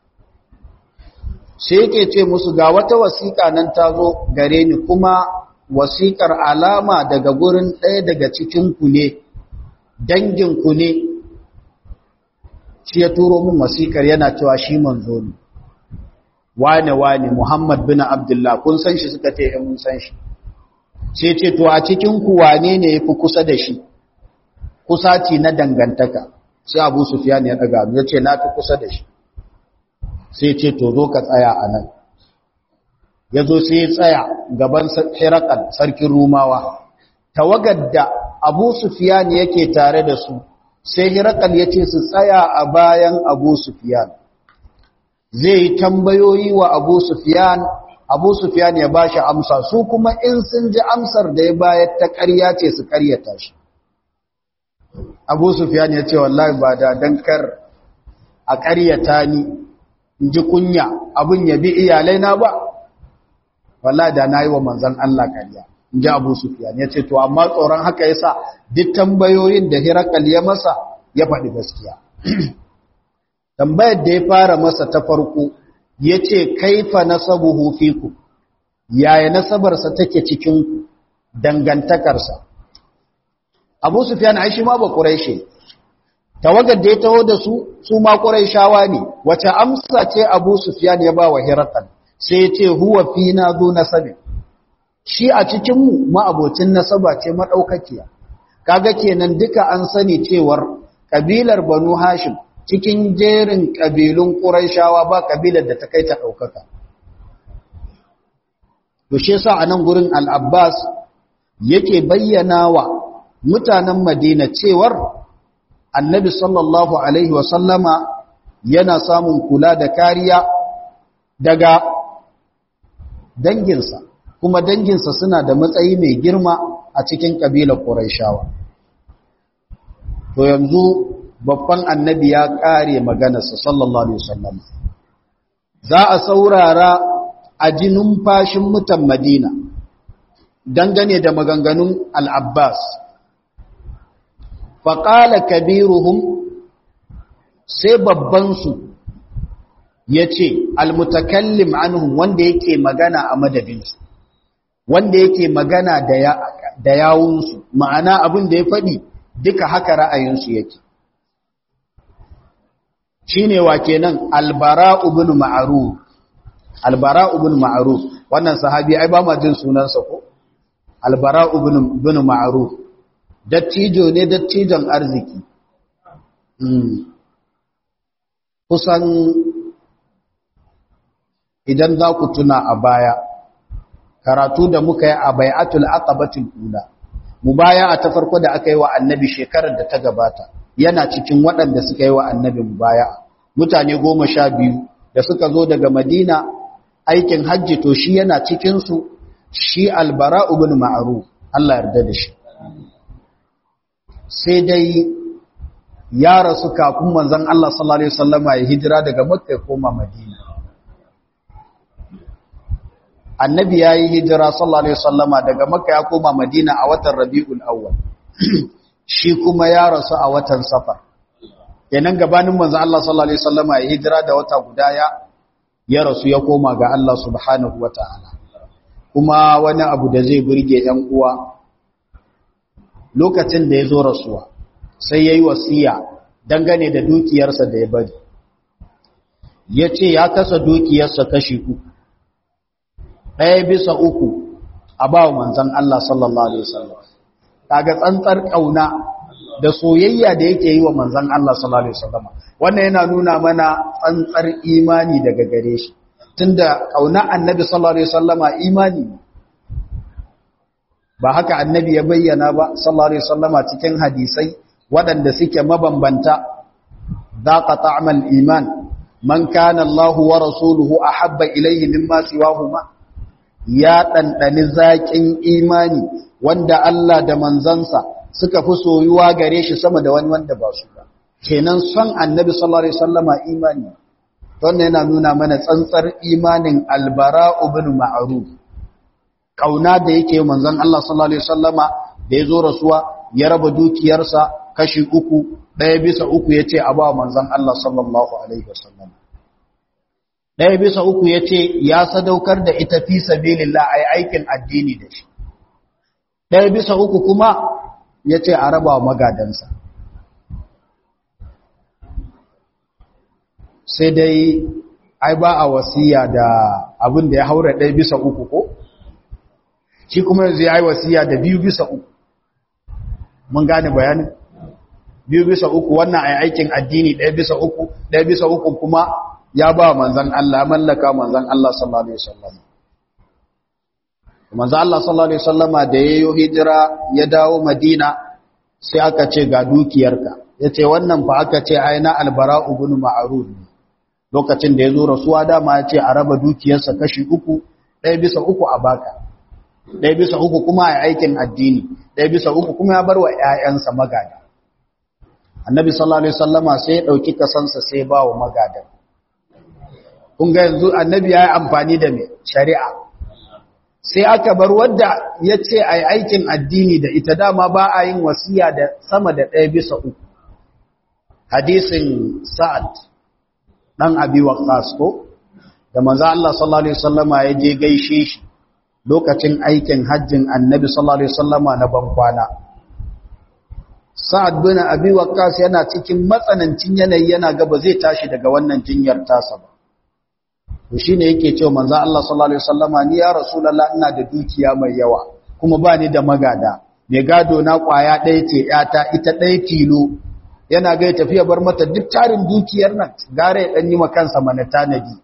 sai yake ce musu ga wata wasiƙa nan ta zo gare ni kuma wasiƙar alama daga gurin ɗaya daga cikinku ne danginku ne shi ya turo min wasiƙar yana cewa shi manzo ne wane wane muhammad bin abdullah kun san shi suka ce mun san shi sai ce to a cikinku wane ne ya fi kusa da shi kusaci na dangantaka sai abu sufiyan ya daga ya ce na fi kusa da shi sai ce to zo ka tsaya a nan ya zo sai ya tsaya gaban hirakal sarkin rumawa tawagar da abu sufiyan yake tare da su sai hirakal ya ce su tsaya a bayan abu sufiyan zai yi tambayoyi wa abu sufiyan abu sufiyan ya ba shi amsa su kuma in sun ji amsar da ya bayar ta ƙarya ce su ƙaryata shi abu sufiyan ya ce wallahi ba da dankar a ƙaryata ni in ji kunya abin ya bi iyalai na ba wallahi da na yi wa manzan Allah ƙarya in ji abu sufiyan ya ce to amma tsoron haka ya sa duk tambayoyin da hirakal ya masa ya faɗi gaskiya tambayar da ya fara masa ta farko ya ce kaifa nasabuhu fiku yaya nasabarsa take cikin dangantakarsa abu sufyan ai shi ma ba quraishi tawagar da ya taho da su su ma quraishawa ne wace amsa ce abu sufyan ya ba wa hiraqan sai ya ce huwa fina zu nasabi shi a cikin mu ma'abocin nasaba ce madaukakiya kaga kenan duka an sani cewar kabilar banu hashim cikin jerin kabilun quraishawa ba kabilar da ta kai ta daukaka to shi yasa anan gurin al-abbas yake bayyana wa mutanen Madina cewar Annabi sallallahu alaihi wasallama yana samun kula da kariya daga danginsa kuma danginsa suna da matsayi mai girma a cikin kabilar Qurayshawa to yanzu babban annabi ya kare maganarsa sallallahu alaihi wasallam za a saurara a jinin fashin mutan Madina dangane da maganganun al-Abbas faƙala kabiruhum sai babbansu ya ce almutakallim anhum wanda yake magana a madadinsu wanda yake magana da yawunsu ma'ana abin da ya faɗi duka haka ra'ayinsu yake shi ne wa kenan albara'u bin ma'aruf albara'u bin ma'aruf wannan sahabi ai ba ma jin sunansa ko albara'u bin ma'aruf dattijo ne dattijon arziki kusan idan za ku tuna a baya karatu da muka yi a bai'atul aqabatul ula mubaya'a ta farko da aka yi wa annabi shekarar da ta gabata yana cikin waɗanda suka yi wa annabi mubaya'a mutane goma sha biyu da suka zo daga madina aikin hajji to shi yana cikinsu shi albara ibn ma'ruf Allah yarda da shi sai dai ya rasu kafin manzon Allah sallallahu alaihi wasallama ya hijira daga Makka ya koma Madina annabi yayi hijira sallallahu alaihi wasallama daga Makka ya koma Madina a watan Rabiul Awwal shi kuma ya rasu a watan Safar kenan gabanin manzon Allah sallallahu alaihi wasallama ya hijira da wata guda ya ya rasu ya koma ga Allah subhanahu wataala kuma wani abu da zai burge ‘yan uwa lokacin da ya zo rasuwa sai ya yi wasiya dangane da dukiyarsa da ya bari ya ce ya kasa dukiyarsa kashi uku ɗaya bisa uku a ba wa manzan Allah sallallahu Alaihi wasallam kaga tsantsar ƙauna da soyayya da yake yi wa manzan Allah sallallahu Alaihi wasallam wannan yana nuna mana tsantsar imani daga gare shi tunda kauna annabi sallallahu alaihi wasallama imani ba haka annabi ya bayyana ba sallallahu alaihi wasallama cikin hadisai waɗanda suke mabambanta daqa ta'mal iman man kana Allah wa rasuluhu ahabba ilayhi mimma siwahuma ya dandani zakin imani wanda Allah da manzansa suka fi soyuwa gare shi sama da wani wanda ba su ba kenan son annabi sallallahu alaihi wasallama imani wannan yana nuna mana tsantsar imanin albara ibn ma'ruf kauna da yake manzon Allah sallallahu alaihi wasallama da yazo rasuwa ya raba dukiyarsa kashi uku daya bisa uku yace a ba manzon Allah sallallahu alaihi wasallam daya bisa uku yace ya sadaukar da ita fi sabilillah ai aikin addini da shi daya bisa uku kuma yace a raba magadansa sai dai ai ba a wasiya da abin da ya haura ɗaya bisa uku ko shi kuma yanzu ya yi wasiya da biyu bisa uku mun gane bayanin biyu bisa uku wannan ai aikin addini ɗaya bisa uku ɗaya bisa uku kuma ya ba manzan Allah mallaka manzan Allah sallallahu alaihi wasallam manzan Allah sallallahu alaihi wasallama da yayo hijira ya dawo Madina sai aka ce ga dukiyarka yace wannan fa aka ce ai na albara ibn ma'ruf ne lokacin da ya zo rasuwa dama ya ce a raba dukiyarsa kashi uku ɗaya bisa uku a baka ɗaya bisa uku kuma a aikin addini ɗaya bisa uku kuma ya bar wa ‘ya'yansa magada annabi sallallahu alaihi sallama sai ya ɗauki kasansa sai ba wa magadan kun ga yanzu annabi ya yi amfani da mai shari'a sai aka bar wadda ya ce a yi aikin addini da ita dama ba a yin wasiya da sama da ɗaya bisa uku hadisin sa'ad dan abi waqas ko da manzo Allah sallallahu alaihi wasallama ya je gaishe shi lokacin aikin hajjin annabi sallallahu alaihi wasallama na bankwana sa'ad bin abi waqas yana cikin matsanancin yanayi yana ga ba zai tashi daga wannan jinyar tasa ba to shine yake cewa manzo Allah sallallahu alaihi wasallama ni ya rasulullah ina da dukiya mai yawa kuma ba ni da magada mai gado na kwaya ɗaya ce yata ita ɗaya tilo yana ga ya tafiya bar mata duk tarin dukiyar nan gare ya dan yi kansa mana tanadi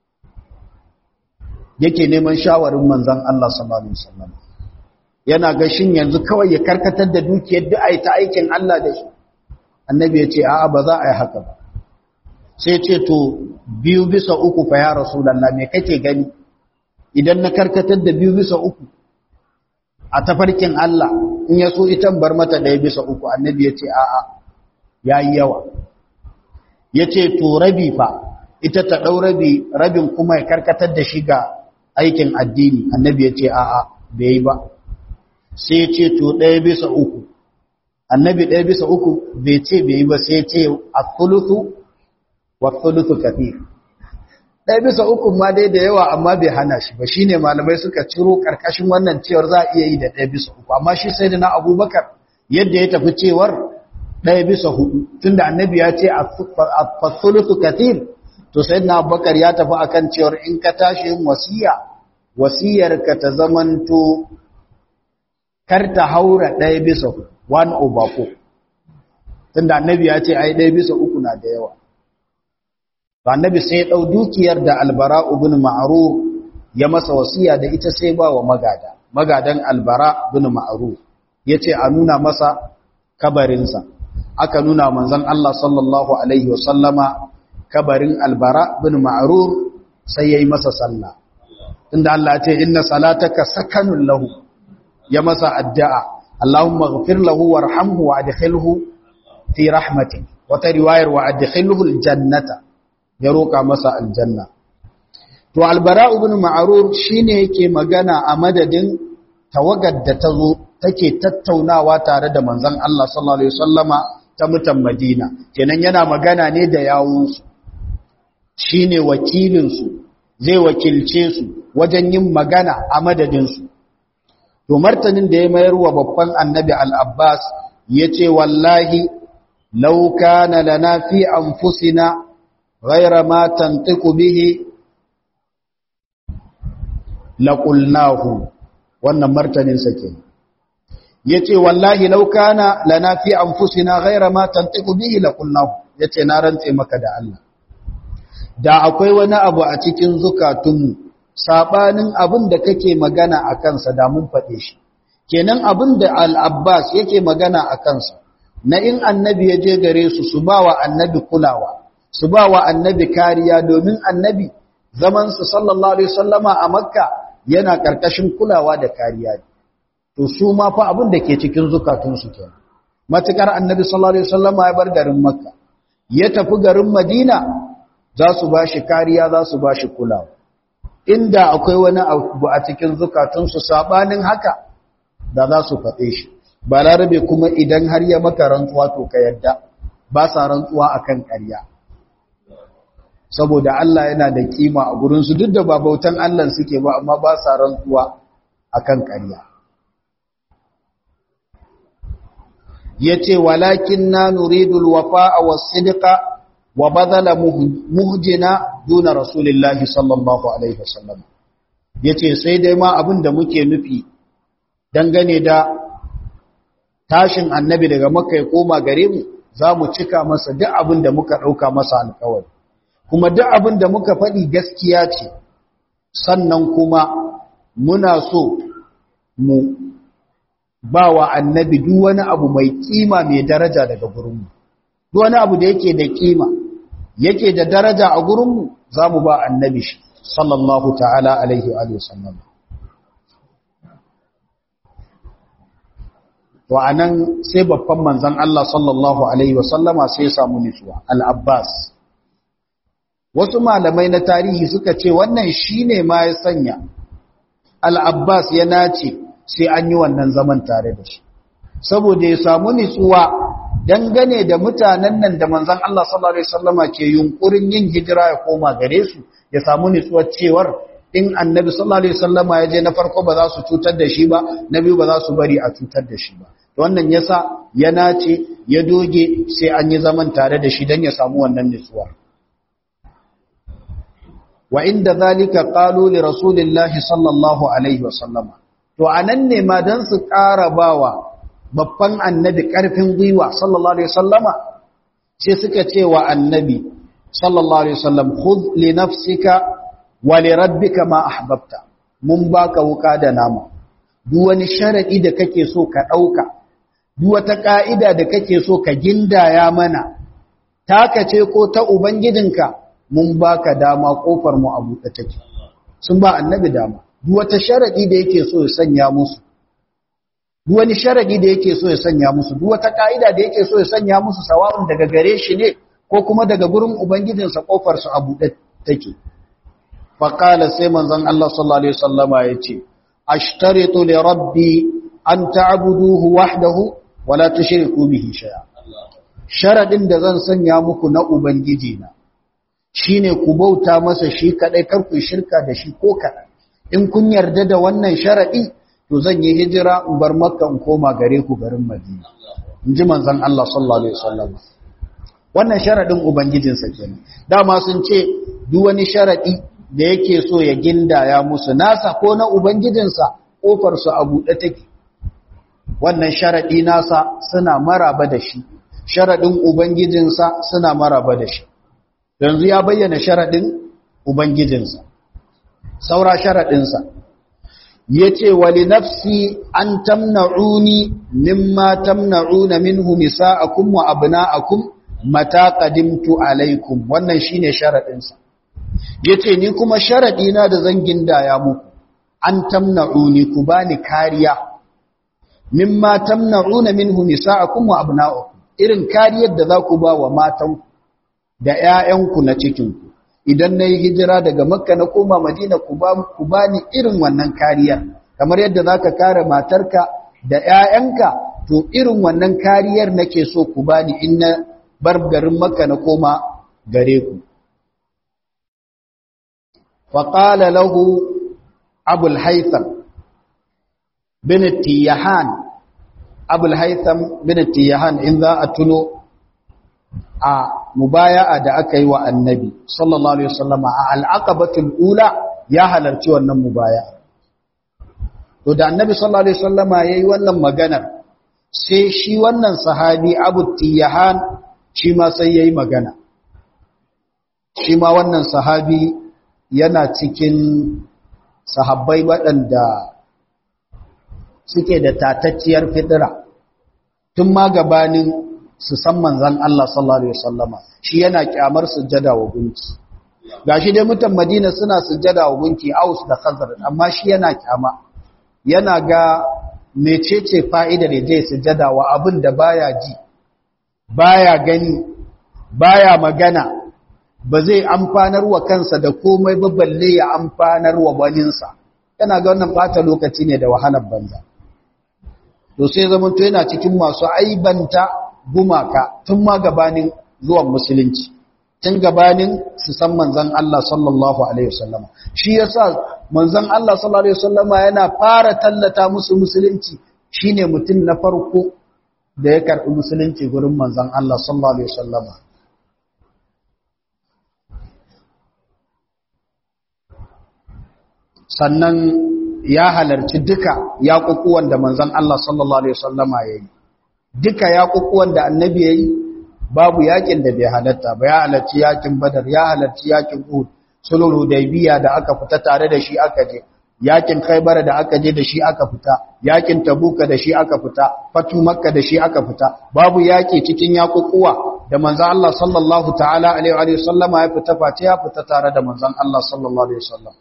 yake neman shawarin manzon Allah sallallahu alaihi wasallam yana ga shin yanzu kawai ya karkatar da dukiyar duk ai ta aikin Allah da shi annabi ya ce a'a ba za a yi haka ba sai ce to biyu bisa uku fa ya rasulullah me kake gani idan na karkatar da biyu bisa uku a tafarkin Allah in ya so ita bar mata ɗaya bisa uku annabi ya ce a'a ya yi yawa ya ce to rabi fa ita ta ɗau rabi rabin kuma ya karkatar da shi ga aikin addini annabi ya ce a'a bai yi ba sai ya ce to ɗaya bisa uku annabi ɗaya bisa uku bai ce bai yi ba sai ya ce a thuluthu wa thuluthu kafir ɗaya bisa uku ma dai da yawa amma bai hana shi ba shine malamai suka ciro karkashin wannan cewar za a iya yi da ɗaya bisa uku amma shi sai da na abubakar yadda ya tafi cewar ɗaya bisa hudu tunda annabi ya ce a fasulutu kathir to sai na abubakar ya tafi akan cewar in ka tashi yin wasiya wasiyar ka ta zamanto kar ta haura ɗaya bisa one over four tunda annabi ya ce ai ɗaya bisa uku na da yawa annabi sai ya ɗau dukiyar da albara ibn ma'ruf ya masa wasiya da ita sai ba wa magada magadan albara ibn ma'ruf yace a nuna masa kabarinsa aka nuna manzon Allah sallallahu alaihi wasallama kabarin albara ibn ma'ruf sai yayi masa sallah inda Allah ya ce inna salataka sakanun lahu ya masa addu'a Allahumma ighfir lahu warhamhu wa adkhilhu fi rahmatik wata riwayar wa adkhilhu aljannata ya roka masa aljanna to albara ibn ma'rur shine yake magana a madadin tawagar da ta zo take tattaunawa tare da manzon Allah sallallahu alaihi wasallama ta mutan Madina kenan yana magana ne da yawunsu shine wakilin su zai wakilce su wajen yin magana a madadin su to martanin da ya mayar wa babban annabi al-Abbas yace wallahi law kana lana fi anfusina ghayra ma tantiqu bihi laqulnahu wannan martanin sa kenan yace wallahi law kana lana fi anfusina ghayra ma tantiqu bihi laqulnahu yace na rantse maka da Allah da akwai wani abu a cikin zukatunmu sabanin abin da kake magana a kansa da mun faɗe shi kenan abin da al-Abbas yake magana a kansa na in annabi ya je gare su su bawa annabi kulawa su bawa annabi kariya domin annabi zaman su sallallahu alaihi wasallama a makka yana karkashin kulawa da kariya to su ma fa abin da ke cikin zukatunsu kenan matukar annabi sallallahu alaihi wasallam ya bar garin makka ya tafi garin madina za su bashi kariya za su bashi kulawa inda akwai wani abu a cikin zukatunsu sabanin haka da za su faɗe shi balarabe kuma idan har ya maka rantsuwa to ka yadda ba sa rantsuwa akan ƙarya saboda Allah yana da kima a gurinsu duk da ba bautan Allah suke ba amma ba sa rantsuwa akan ƙarya yace walakin na nuridul wafa'a was-sidqa wa badala muhjina duna rasulillahi sallallahu alaihi wasallam yace sai dai ma abin da muke nufi dangane da tashin annabi daga makka ya koma gare mu zamu cika masa duk abin da muka dauka masa alƙawari kuma duk abin da muka faɗi gaskiya ce sannan kuma muna so mu ba wa annabi duk wani abu mai kima mai daraja daga gurinmu duk wani abu da yake da kima yake da daraja a gurinmu za mu ba annabi shi sallallahu ta'ala alaihi wa sallam to anan sai babban manzon Allah sallallahu alaihi wa sallama sai ya samu nutsuwa al-Abbas wasu malamai na tarihi suka ce wannan shine ma ya sanya al-Abbas ya nace sai an yi wannan zaman tare da shi saboda ya samu nitsuwa dangane da mutanen nan da manzon Allah sallallahu alaihi wasallama ke yunkurin yin hijira ya koma gare su ya samu nitsuwar cewar in annabi sallallahu alaihi wasallama ya je na farko ba za su cutar da shi ba na biyu ba za su bari a cutar da shi ba wannan yasa ya nace ya doge sai an yi zaman tare da shi dan ya samu wannan nitsuwa wa inda zalika qalu li rasulillahi sallallahu alaihi wasallama to anan ne ma dan su ƙara bawa babban annabi ƙarfin gwiwa sallallahu alaihi wasallama sai suka ce wa annabi sallallahu alaihi wasallam khudh li nafsika wa li rabbika ma ahbabta mun baka wuka da nama duk wani sharadi da kake so ka dauka duk wata ka'ida da kake so ka gindaya mana taka ce ko ta ubangijinka mun baka dama kofar mu a buɗe take sun ba annabi dama duk wata sharadi da yake so ya sanya musu duk wani sharadi da yake so ya sanya musu duk wata kaida da yake so ya sanya musu sawa'un daga gare shi ne ko kuma daga gurin ubangijinsa kofar su a buɗe take fa qala sai manzon Allah sallallahu alaihi wasallama yace ashtaritu li rabbi an ta'buduhu wahdahu wa la tushriku bihi shay'a sharadin da zan sanya muku na ubangiji na shine ku bauta masa shi kadai kar ku shirka da shi ko kaɗan in kun yarda da wannan sharadi to zan yi hijira in bar makka in koma gare ku garin madina in ji manzon Allah sallallahu alaihi wasallam wannan sharadin ubangijinsa kenan dama sun ce duk wani sharadi da yake so ya gindaya musu nasa ko na ubangijinsa kofar su a buɗe take wannan sharadi nasa suna maraba da shi sharadin ubangijinsa suna maraba da shi yanzu ya bayyana sharadin ubangijinsa saura sharadinsa yace wali nafsi an tamna'uni mimma tamna'una minhu nisa'akum wa abna'akum mata qadimtu alaikum wannan shine sharadin sa yace ni kuma sharadi na da zan gindaya muku an tamna'uni ku bani kariya mimma tamna'una minhu nisa'akum wa abna'akum irin kariyar da za ku ba wa matan da ƴaƴanku na cikinku idan na yi hijira daga makka na koma madina ku ba ni irin wannan kariyar kamar yadda za ka kare matarka da ƴaƴanka to irin wannan kariyar nake so ku ba ni in na bar garin makka na koma gare ku faƙala lahu abul haitham bin tiyahan abul haitham bin tiyahan in za a tuno a mubaya'a da aka yi wa annabi sallallahu alaihi wasallama a al'aqabatul ula ya halarci wannan mubaya'a to da annabi sallallahu alaihi wasallama yayi wannan maganar sai shi wannan sahabi abu tiyahan shi ma sai yayi magana shi ma wannan sahabi yana cikin sahabbai waɗanda suke da tatacciyar fitira tun ma gabanin su san manzan Allah sallallahu alaihi wasallama shi yana kyamar sujjada wa gunki gashi dai mutan Madina suna sujjada wa gunki Aus da Khazraj amma shi yana kyama yana ga mecece fa'idar da zai sujjada wa abin da baya ji baya gani baya magana ba zai amfanar wa kansa da komai ba balle ya amfanar wa waninsa yana ga wannan bata lokaci ne da wahalar banza to sai zaman to yana cikin masu aibanta gumaka tun ma gabanin zuwan musulunci tun gabanin su san manzon Allah sallallahu alaihi wasallama shi yasa manzon Allah sallallahu alaihi wasallama yana fara tallata musu musulunci shine mutum na farko da ya karbi musulunci gurin manzon Allah sallallahu alaihi wasallama sannan ya halarci duka yaƙuƙuwan da manzon Allah sallallahu alaihi wasallama yayi duka yaƙuƙuwan da annabi yayi babu yakin da bai halatta ba ya halarci yakin badar ya halarci yakin uhud sulhul hudaybiya da aka fita tare da shi aka je yakin khaybar da aka je da shi aka fita yakin tabuka da shi aka fita fatu makka da shi aka fita babu yaki cikin yaƙuƙuwa da manzon Allah sallallahu ta'ala alaihi wa sallama ya fita face ya fita tare da manzon Allah sallallahu alaihi wasallam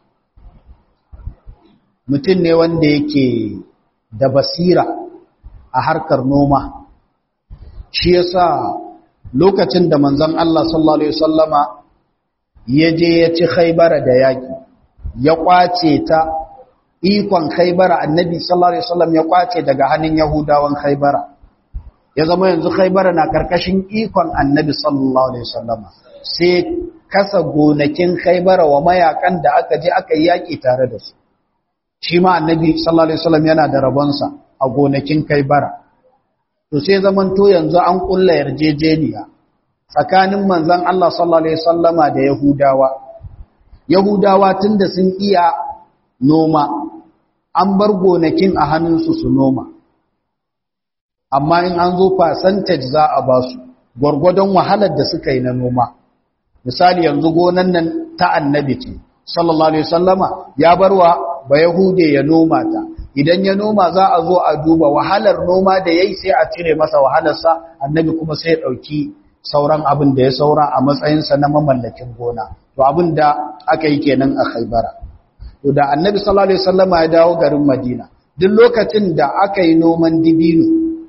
mutum ne wanda yake da basira a harkar noma shi yasa lokacin da manzon Allah sallallahu alaihi wasallama ya je ya ci Khaibara da yaki ya kwace ta ikon Khaibara annabi sallallahu alaihi wasallam ya kwace daga hannun Yahudawan Khaibara ya zama yanzu Khaibara na karkashin ikon annabi sallallahu alaihi wasallama sai kasa gonakin Khaibara wa mayakan da aka je aka yi yaki tare da su shi ma annabi sallallahu alaihi wasallam yana da rabonsa a gonakin Khaibara to sai zaman to yanzu an kulla yarjejeniya tsakanin manzon Allah sallallahu alaihi wasallama da Yahudawa Yahudawa tunda sun iya noma an bar gonakin a hannunsu su noma amma in an zo percentage za a ba su gwargwadon wahalar da suka yi na noma misali yanzu gonan nan ta annabi ce sallallahu alaihi wasallama ya barwa ba yahude ya noma ta idan ya noma za a zo a duba wahalar noma da yayi sai a cire masa wahalarsa annabi kuma sai ya dauki sauran abin da ya saura a matsayinsa na mamallakin gona to abin da aka yi kenan a Khaibara to da annabi sallallahu alaihi wasallama ya dawo garin Madina duk lokacin da aka yi noman dibino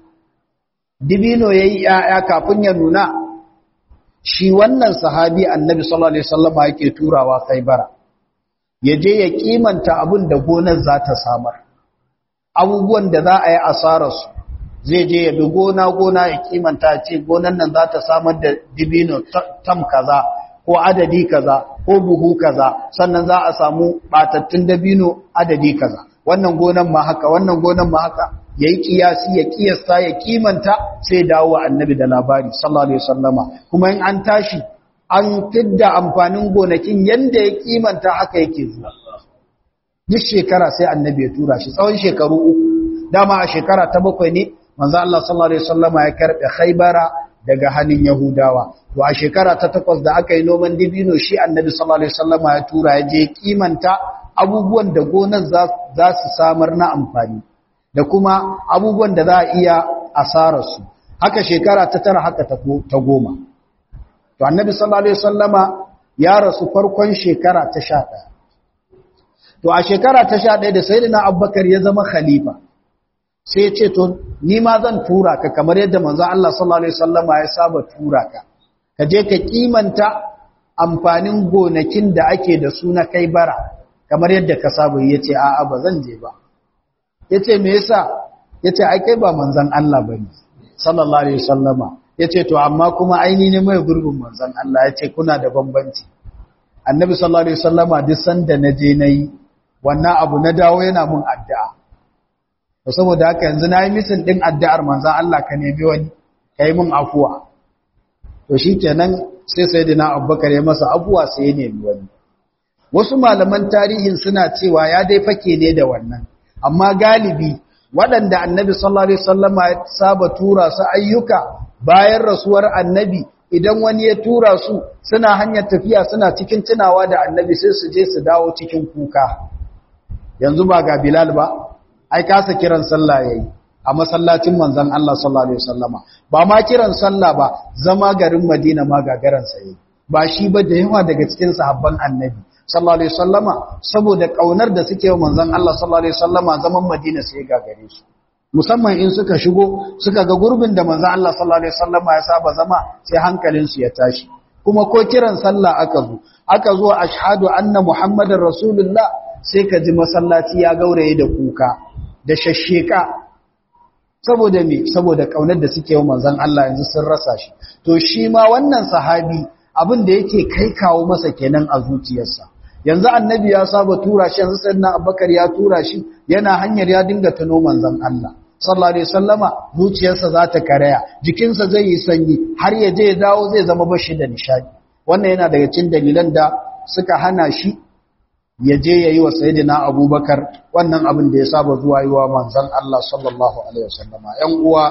dibino yayi yaya kafin ya nuna shi wannan sahabi annabi sallallahu alaihi wasallama yake turawa Khaibara ya je ya kimanta abin da gonar za ta samar abubuwan da za a yi asararsu zai je ya bi gona-gona ya kimanta ce gonan nan za ta samar da dibino tam kaza ko adadi kaza ko buhu kaza sannan za a samu batattun dabino adadi kaza wannan gonan ma haka wannan gonan ma haka yayi kiyasi ya kiyasta ya kimanta sai dawo annabi da labari sallallahu alaihi wasallama kuma in an tashi an fidda amfanin gonakin yanda ya kimanta haka yake zuwa duk shekara sai annabi ya tura shi tsawon shekaru uku dama a shekara ta bakwai ne manzo Allah sallallahu alaihi wasallama ya karbe Khaybara daga hannun Yahudawa to a shekara ta takwas da aka yi noman dibino shi annabi sallallahu alaihi wasallama ya tura ya je kimanta abubuwan da gonar za su samar na amfani da kuma abubuwan da za a iya asarar su haka shekara ta tara haka ta goma to annabi sallallahu alaihi wasallama ya rasu farkon shekara ta 11 to a shekara ta 11 da sayyidina abubakar ya zama khalifa sai ya ce to ni ma zan tura ka kamar yadda manzo Allah sallallahu alaihi wasallama ya saba tura ka ka je ka kimanta amfanin gonakin da ake da su na kai bara kamar yadda ka saba yace a'a ba zan je ba yace me yasa yace ai kai ba manzon Allah bane sallallahu alaihi wasallama yace to amma kuma aini ne mai gurbin manzon Allah yace kuna da bambanci annabi sallallahu alaihi wasallama duk sanda naje nayi wannan abu na dawo yana mun addu'a to saboda haka yanzu nayi misin din addu'ar manzon Allah ka nemi wani kai mun afuwa to shikenan sai sayyidina Abubakar ya masa afuwa sai ya nemi wani wasu malaman tarihin suna cewa ya dai fake ne da wannan amma galibi waɗanda annabi sallallahu alaihi wasallama ya saba tura su ayyuka bayan rasuwar annabi idan wani ya tura su suna hanyar tafiya suna cikin tunawa da annabi sai su je su dawo cikin kuka yanzu ba ga bilal ba ai kasa kiran sallah yayi a masallacin manzon Allah sallallahu alaihi wasallama ba ma kiran sallah ba zama garin Madina ma gagaran sa yayi ba shi ba da yawa daga cikin sahabban annabi sallallahu alaihi wasallama saboda kaunar da suke wa manzon Allah sallallahu alaihi wasallama zaman Madina sai gagare su musamman in suka shigo suka ga gurbin da manzon Allah sallallahu alaihi wasallama ya saba zama sai hankalin su ya tashi kuma ko kiran sallah aka zo aka zo ashhadu anna muhammadar rasulullah sai ka ji masallaci ya gauraye da kuka da shashsheka saboda me saboda kaunar da suke wa manzon Allah yanzu sun rasa shi to shi ma wannan sahabi abin da yake kai kawo masa kenan a zuciyarsa yanzu annabi ya saba tura shi yanzu sayyidina abubakar ya tura shi yana hanyar ya dinga tuno manzon Allah sallallahu alaihi wasallama zuciyarsa za ta karaya jikinsa zai yi sanyi har ya je ya dawo zai zama bashi da nishadi wannan yana daga cikin dalilan da suka hana shi ya je yayi wa sayyidina abubakar wannan abin da ya saba zuwa yi wa manzon Allah sallallahu alaihi wasallama ƴan uwa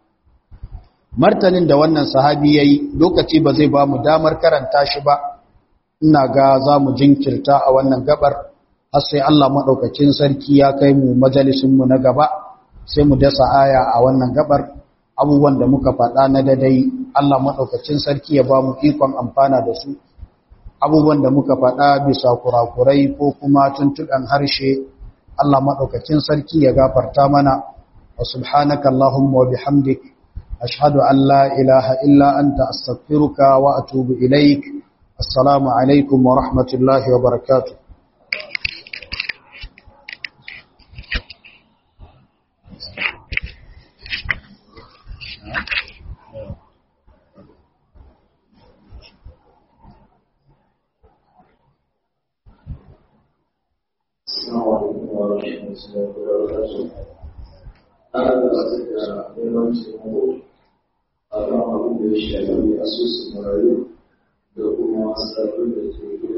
martanin da wannan sahabi yayi lokaci ba zai ba mu damar karanta shi ba ina ga za mu jinkirta a wannan gabar har sai Allah maɗaukacin sarki ya kai mu majalisinmu na gaba sai mu dasa aya a wannan gabar abubuwan da muka faɗa na dadai Allah maɗaukacin sarki ya ba mu ikon amfana da su abubuwan da muka faɗa bisa kurakurai ko kuma tuntuɗan harshe Allah maɗaukacin sarki ya gafarta mana wa subhanaka Allahumma wa bihamdik ashhadu an la ilaha illa anta astaghfiruka wa atubu ilaik assalamu alaikum wa rahmatullahi wa barakatuh ana da da neman taimako a kan abin da ya shafi asusun marayu da kuma sarfin da ke